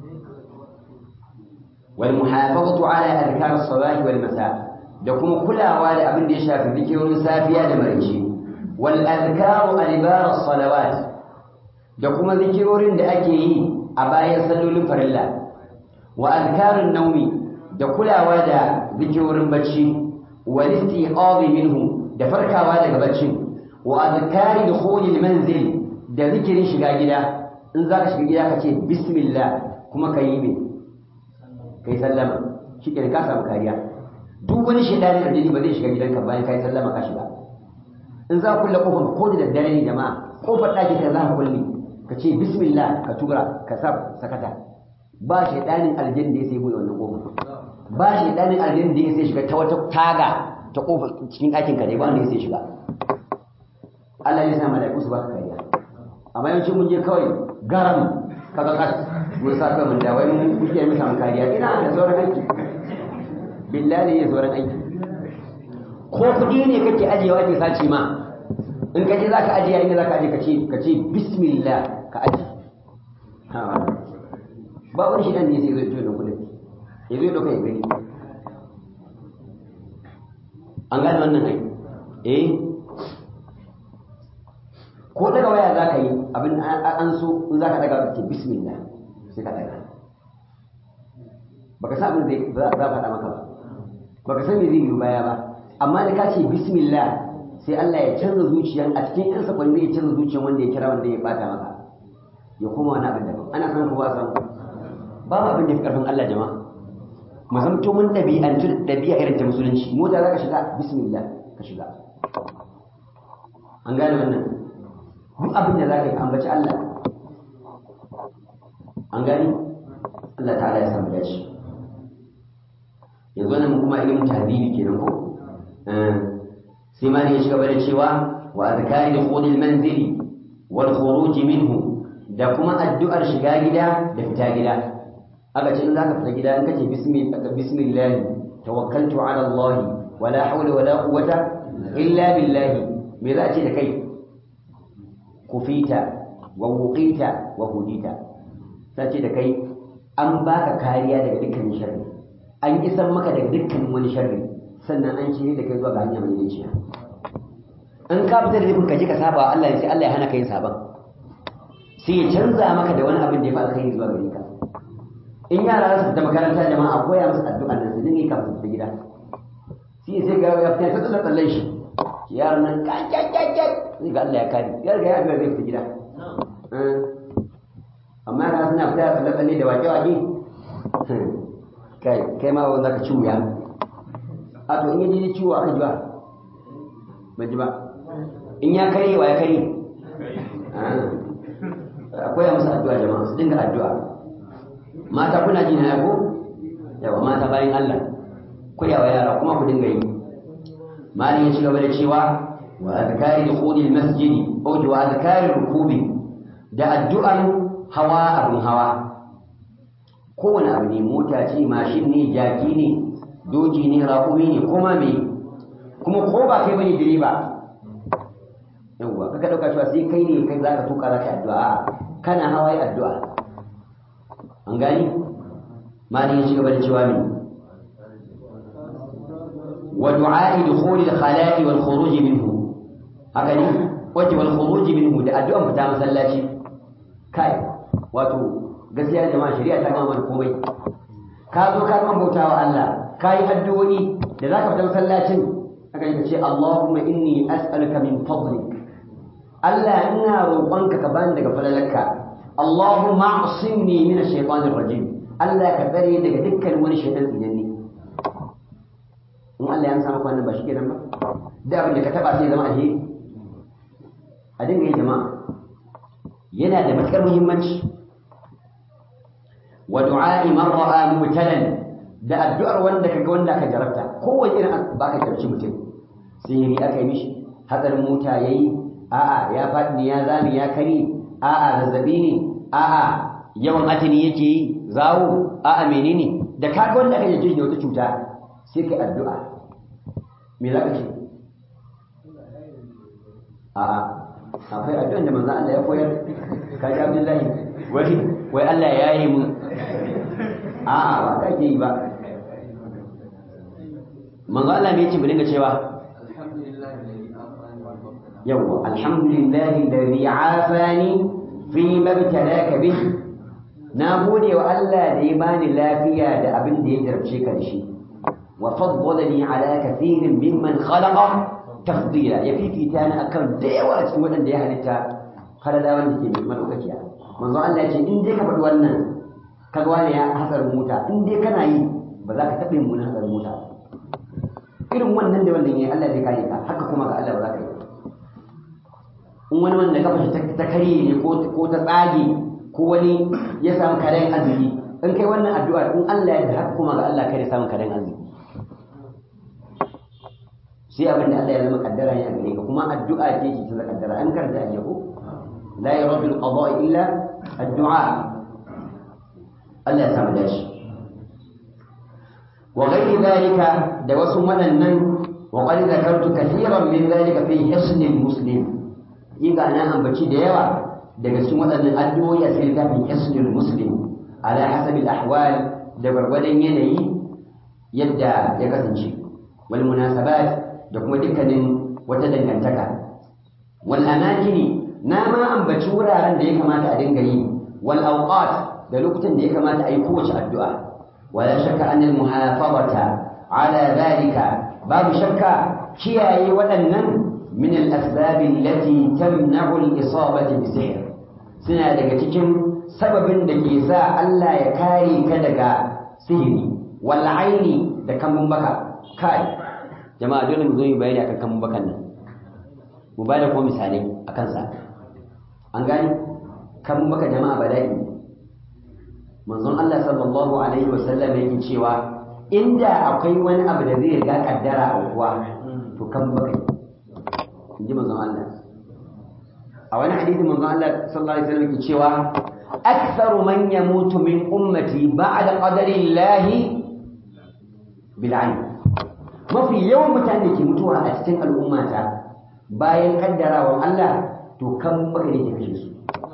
wal muhafazatu ala adhkar as-sabah wal masa da kuma kulawa da abin da ya shafi zikirin safiya da maraice wal adhkaru adbar as-salawat da kuma zikirorin da ake yi a bayan sallolin farilla wa azkarun naumi da kulawa da zikirorin bacci wal istiqazi minhu da farkawa daga baccin wa azkari dukhulil manzil da zikirin shiga gida in za ka shiga gida ka ce bismillah kuma ka yi me ka yi sallama shi ke ka samu kariya duk wani shaidanin aljini ba zai shiga gidanka bayan ka yi sallama ka shiga in za ka kulle kofar ko da daddare ne jama'a kofar ɗaki ka za ka kulle ka ce bismillah ka tura ka sa sakata ba shaidanin aljini da ya sai buɗe wannan kofar ba shaidanin aljini da ya sai shiga ta wata taga ta kofar cikin ɗakin ka ne ba wanda ya sai shiga Allah ya sa mala'iku su baka kariya amma yawancin mun je kawai garam kaga kas mun sa kai mun da wai mun kuke mu samu kariya ina da sauran aiki billahi ya sauran aiki ko kuɗi ne kake ajiyewa ke sace ma in ka je za ka ajiye inda za ka ajiye ka ce ka ce bismillah ka ajiye ba wani shi ne sai zai da kuɗin ya zo ɗauka ya gani an gane wannan ai eh ko daga waya za ka yi abin an so in za ka daga ka ce bismillah sai ka daga baka san abin zai za a faɗa maka ba baka san me zai yi baya ba amma da ka ce bismillah sai Allah ya canza zuciyan a cikin yan sakwanni ya canza zuciyan wanda ya kira wanda ya bata maka ya koma wani abin daban ana san kowa san babu abin da fi karfin Allah jama'a mu zamto mun ɗabi'antu da ɗabi'a irin ta musulunci mota za ka shiga bismillah ka shiga an gane wannan duk abin da za ka yi ka ambaci Allah an gani Allah ta'ala ya samu dace yanzu wannan kuma ilimin tahbibi kenan ko sai ma ne ya shiga da cewa wa azkari dukhulil manzili wal khuruj minhu da kuma addu'ar shiga gida da fita gida aka ce in zaka fita gida in kace bismillah bismillah tawakkaltu ala Allah wala hawla wala quwwata illa billah me za a ce da kai kufita wa wuqita wa hudita sai ce da kai an baka kariya daga dukkan sharri an isan maka daga dukkan wani sharri sannan an shirye da kai zuwa ga hanya mai dacewa in ka fita da nufin ka je ka saba wa Allah sai Allah ya hana ka yin saban sai ya canza maka da wani abin da ya fi alkhairi zuwa gare ka in yara za su fita makaranta jama'a a koya musu addu'a nan su dinga kafin su fita gida sai sai ga ya fita ta tsalle tsallen shi yaron nan kakakakak sai ga Allah ya kare ya riga ya addu'a zai fita gida amma yara suna fita tsalle tsalle da wake-wake kai kai ma wanda ka ci wuya a to in yaji ciwo aka ji ba ban ji ba in ya karye wa ya karye akwai musu addu'a jama'a su dinga addu'a mata kuna ji na yako yawa mata bayan Allah koyawa yara kuma ku dinga yi malin ya ci gaba da cewa wa azkari dukhulil masjid aw wa azkari rukubi da addu'an hawa abun hawa kowane abu ne mota ce mashin ne jaki ne doki ne raƙumi ne kuma me kuma ko ba kai bane direba yawwa kaka dauka cewa sai kai ne kai zaka tuka zaka addu'a kana hawa yi addu'a an gani mali ya shiga da cewa ne wa du'a'i dukhul al-khala'i wal khuruj minhu haka ne wace wal khuruj minhu da addu'an fita masallaci kai wato gaskiya jama'a shari'a ta gama mana komai ka zo ka gama bautawa Allah ka yi addu'o'i da za ka fita masallacin aka yi ce Allahumma inni as'aluka min fadlik Allah ina roƙonka ka bani daga falalarka Allahumma asimni min ash-shaytanir rajim Allah ka tsare daga dukkan wani shaytan tsinanni in Allah ya amsa maka wannan ba shi kenan ba da abin da ka taba sai zama alheri a dinga yi jama'a yana da matukar muhimmanci wa du'a'i man ra'a mubtalan da addu'ar wanda kaga wanda ka jarabta kowace irin ba ka jarabci mutum sihiri aka yi mishi hatsarin mota yayi a'a ya faɗi ne ya zami ya kari a'a zazzabi ne a'a yawan atini yake yi zawo a'a menene da kaga wanda aka jarabce da wata cuta sai kai addu'a me za ka ce a'a akwai addu'an da manzon Allah ya koyar kaji Abdullahi wai wai Allah ya yi mu a'a ba ka ke yi ba manzo Allah me yace mu dinga cewa yawa alhamdulillahi alladhi afani fi mabtalaka bih na gode wa Allah da ya bani lafiya da abin da ya jarabce ka da shi wa faddalani ala kathirin mimman khalaqa tafdila ya fifita ni akan da yawa cikin waɗanda ya halitta falala wanda ke mai madaukakiya manzo Allah ya ce in dai ka faɗi wannan ka ga wani ya hatsarin mota in dai kana yi ba za ka taɓa yin wani hatsarin mota irin wannan da wannan yayi Allah zai kare ka haka kuma ga Allah ba za ka yi in wani wanda kafa shi ta karye ne ko ta tsage ko wani ya samu karen arziki in kai wannan addu'a in Allah ya haka kuma ga Allah kai da samun karen arziki sai abin da Allah ya zama kaddara ne a gare ka kuma addu'a ce ce ta kaddara an karanta a yau la yaradu al-qada illa addu'a Allah ya samu dashi wa ghairi dhalika da wasu waɗannan wa qad zakartu kathiran min dhalika fi hisn al-muslim yiga na ambaci da yawa daga cikin waɗannan addu'o'i a cikin littafin hisn al-muslim ala hasab al-ahwal da gwargwadon yanayi yadda ya kasance wal munasabat da kuma dukkanin wata dangantaka wal amakini na ma ambaci wuraren da ya kamata a dinga yi wal awqat da lokutan da ya kamata a yi kowace addu'a wala shakka an al muhafazata ala dhalika babu shakka kiyaye waɗannan min al asbab allati tamna'u al isabati bi sihr suna daga cikin sababin da ke sa Allah ya kare ka daga sihiri wal aini da kamun baka kai jama'a dole mu zo yi bayani akan kan bakan nan mu ba da kuma misalai a kansa an gani kan baka jama'a bala'i manzon Allah sallallahu alaihi wasallam yake cewa inda akwai wani abu da zai riga kaddara a kuwa to kan baka in ji manzon Allah a wani hadisi manzon Allah sallallahu alaihi wasallam yake cewa aktharu man yamutu min ummati ba'da qadari llahi bil 'ain mafi yawan mutane da ke mutuwa a cikin al'ummata bayan kaddarawan Allah to kan baka ne ke kashe su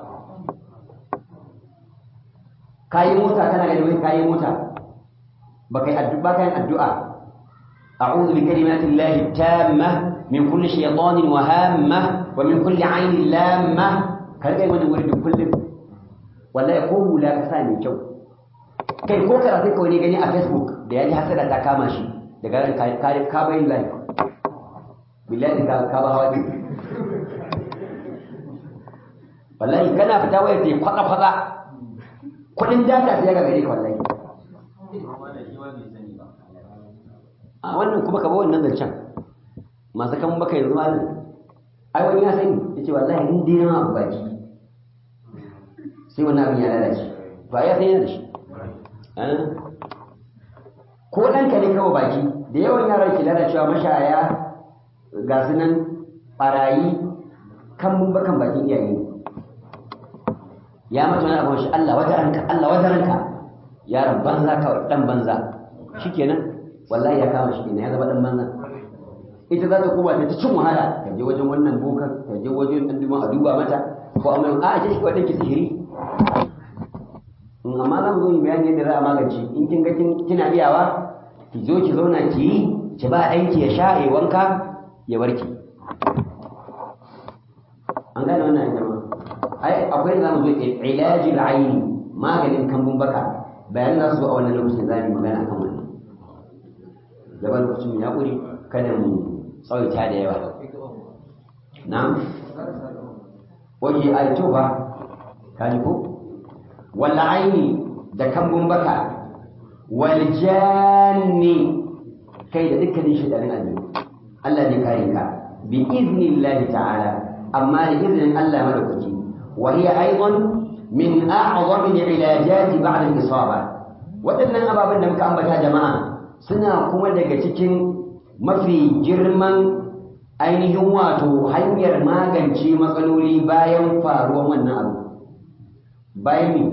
kayi mota kana gani wai kayi mota baka yi addu'a baka yin addu'a a'udhu bi kalimati llahi tamma min kulli shaytanin wa hamma wa min kulli aynin lamma ka rika wani wuri da kullum wallahi ko hula ka sa mai kyau kai ko karatu ka wani gani a facebook da ya ji hasada ta kama shi daga ran ka ka bayin life billahi ka ka ba hawa wallahi kana fita waya sai kwada kwada kudin data sai ga gare ka wallahi a wannan kuma ka ba wannan zancen masu kan baka yanzu ma ai wani ya sani yace wallahi in dai na baki sai wannan abin ya lalace to ai ya san yana da shi ko ɗanka ne kawai baki da yawan yaran ke lalacewa mashaya ga su nan ɓarayi kan mun bakan bakin iyaye ya mata wani abin shi Allah wata ranka Allah wata ranka yaron banza kawai dan banza shikenan wallahi ya kama shi kenan ya zama dan banza ita za ta koma ta cin wahala ta je wajen wannan bokan ta je wajen dan duban a duba mata ko amma a ce shi kawai dan ki sihiri in amma za mu zo yi bayani yadda za a magance in kin ga kina iyawa ki zo ki zauna ki yi ki ba ɗanki ya sha ya wanka ya warke an gane wannan jama'a ai akwai za mu zo ilaji aini maganin kambun baka bayan za su zo a wannan lokacin za mu magana akan wannan gaba lokacin ya ƙuri kada mu tsawaita da yawa na'am waje ai to ba ka ji ko wal aini da kambun baka wal janni kai da dukkanin shaidanin aljihu Allah ne kare ka bi iznillahi ta'ala amma da izinin Allah madaukaki wa hiya aidan min a'zami al-ilajat ba'da al-isaba waɗannan ababen da muka ambata jama'a suna kuma daga cikin mafi girman ainihin wato hanyar magance matsaloli bayan faruwan wannan abu bayan ne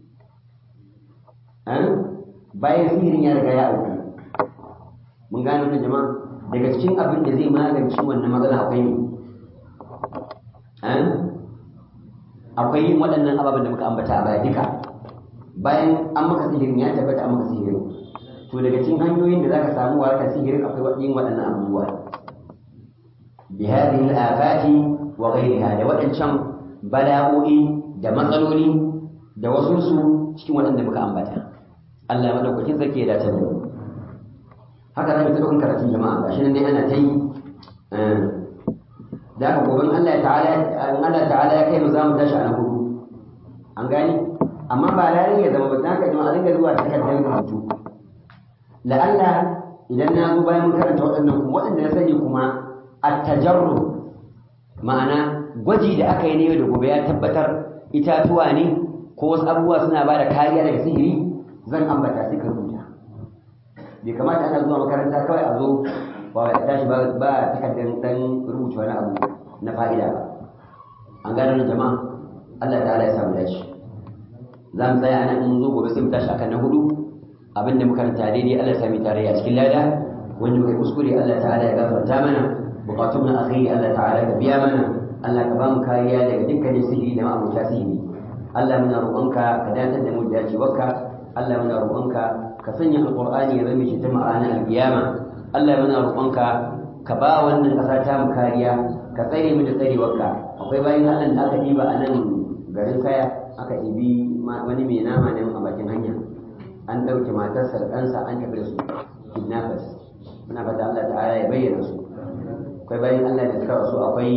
bayan sihirin ya riga ya auku mun gane wannan jama'a daga cikin abin da zai magance wannan matsala akwai ne akwai yin waɗannan ababen da muka ambata a baya duka bayan an maka sihirin ya tabbata an maka sihirin to daga cikin hanyoyin da zaka samu warkar sihirin akwai yin waɗannan abubuwa bi hadhihi al-afati wa ghayriha da waɗancan bala'o'i da matsaloli da wasu su cikin waɗanda muka ambata Allah madaukakin sarki ya dace da mu haka za mu ta ɗaukan karatun jama'a gashi nan dai ana ta yi da haka gobe Allah ta'ala Allah ta'ala ya kai mu za mu tashi a na hudu an gani amma ba lalai ya zama ba za ka ji a dinga zuwa takardar rubutu la'alla idan na zo bayan mun karanta waɗannan kuma waɗanda na sani kuma at-tajarru ma'ana gwaji da aka yi ne da gobe ya tabbatar itatuwa ne ko wasu abubuwa suna ba da kariya daga sihiri zan ambata sai ka rubuta bai kamata ana zuwa makaranta kawai a zo ba ya tashi ba ba takardar dan rubuta wani abu na fa'ida ba an gano jama'a Allah ta'ala ya samu dace za mu tsaya nan in zo gobe sai mu tashi akan na hudu abinda muka karanta daidai Allah ya sami tarayya cikin lada wanda muka kuskure Allah ta'ala ya gafarta mana bukatun na akhiri Allah ta'ala ka biya mana Allah ka ba mu kariya daga dukkanin sihiri da ma'abuta sihiri Allah muna roƙonka ka datar da mu da dacewarka Allah muna roƙonka ka sanya alqur'ani ya zama shi ta ma'ana alqiyama Allah muna roƙonka ka ba wannan ƙasa ta mu kariya ka tsare mu da tsarewarka akwai bayan Allah da aka diba a nan garin kaya aka ibi wani mai nama ne a bakin hanya an ɗauke matarsa da ɗansa an tafi da su kidnappers muna fata Allah ta'ala ya bayyana su akwai bayan Allah da suka rasu akwai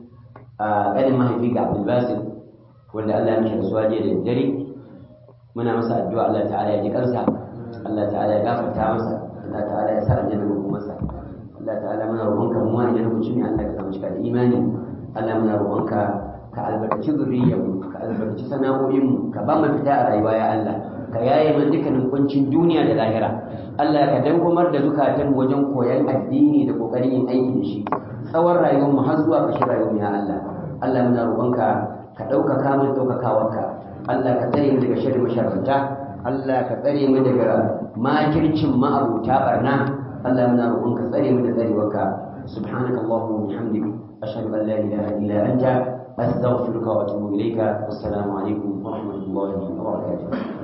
ƙanin mahaifi ga Abdul Basit wanda Allah ya mishi rasuwa jiya da dare muna masa addu'a Allah ta'ala ya ji kansa Allah ta'ala ya gafarta masa Allah ta'ala ya sa aljanna ko masa Allah ta'ala muna roƙonka mu idan lokaci ne Allah ka samu cika da imani Allah muna roƙonka ka albarkaci zuriyarmu ka albarkaci sana'o'inmu ka ba mu fita a rayuwa ya Allah ka yaye mana dukkanin kuncin duniya da lahira Allah ka dawwamar da zukatan wajen koyon addini da kokarin yin aiki da shi tsawon rayuwar mu har zuwa ƙarshen rayuwar mu ya Allah Allah muna roƙonka ka ɗaukaka mu ɗaukakawarka Allah ka tsare mu daga sharri masharranta Allah ka tsare mu daga makircin ma'abuta barna Allah muna roƙonka tsare mu da tsarewarka سبحانك اللهم وبحمدك أشهد أن لا إله إلا أنت أستغفرك وأتوب إليك والسلام عليكم ورحمة الله وبركاته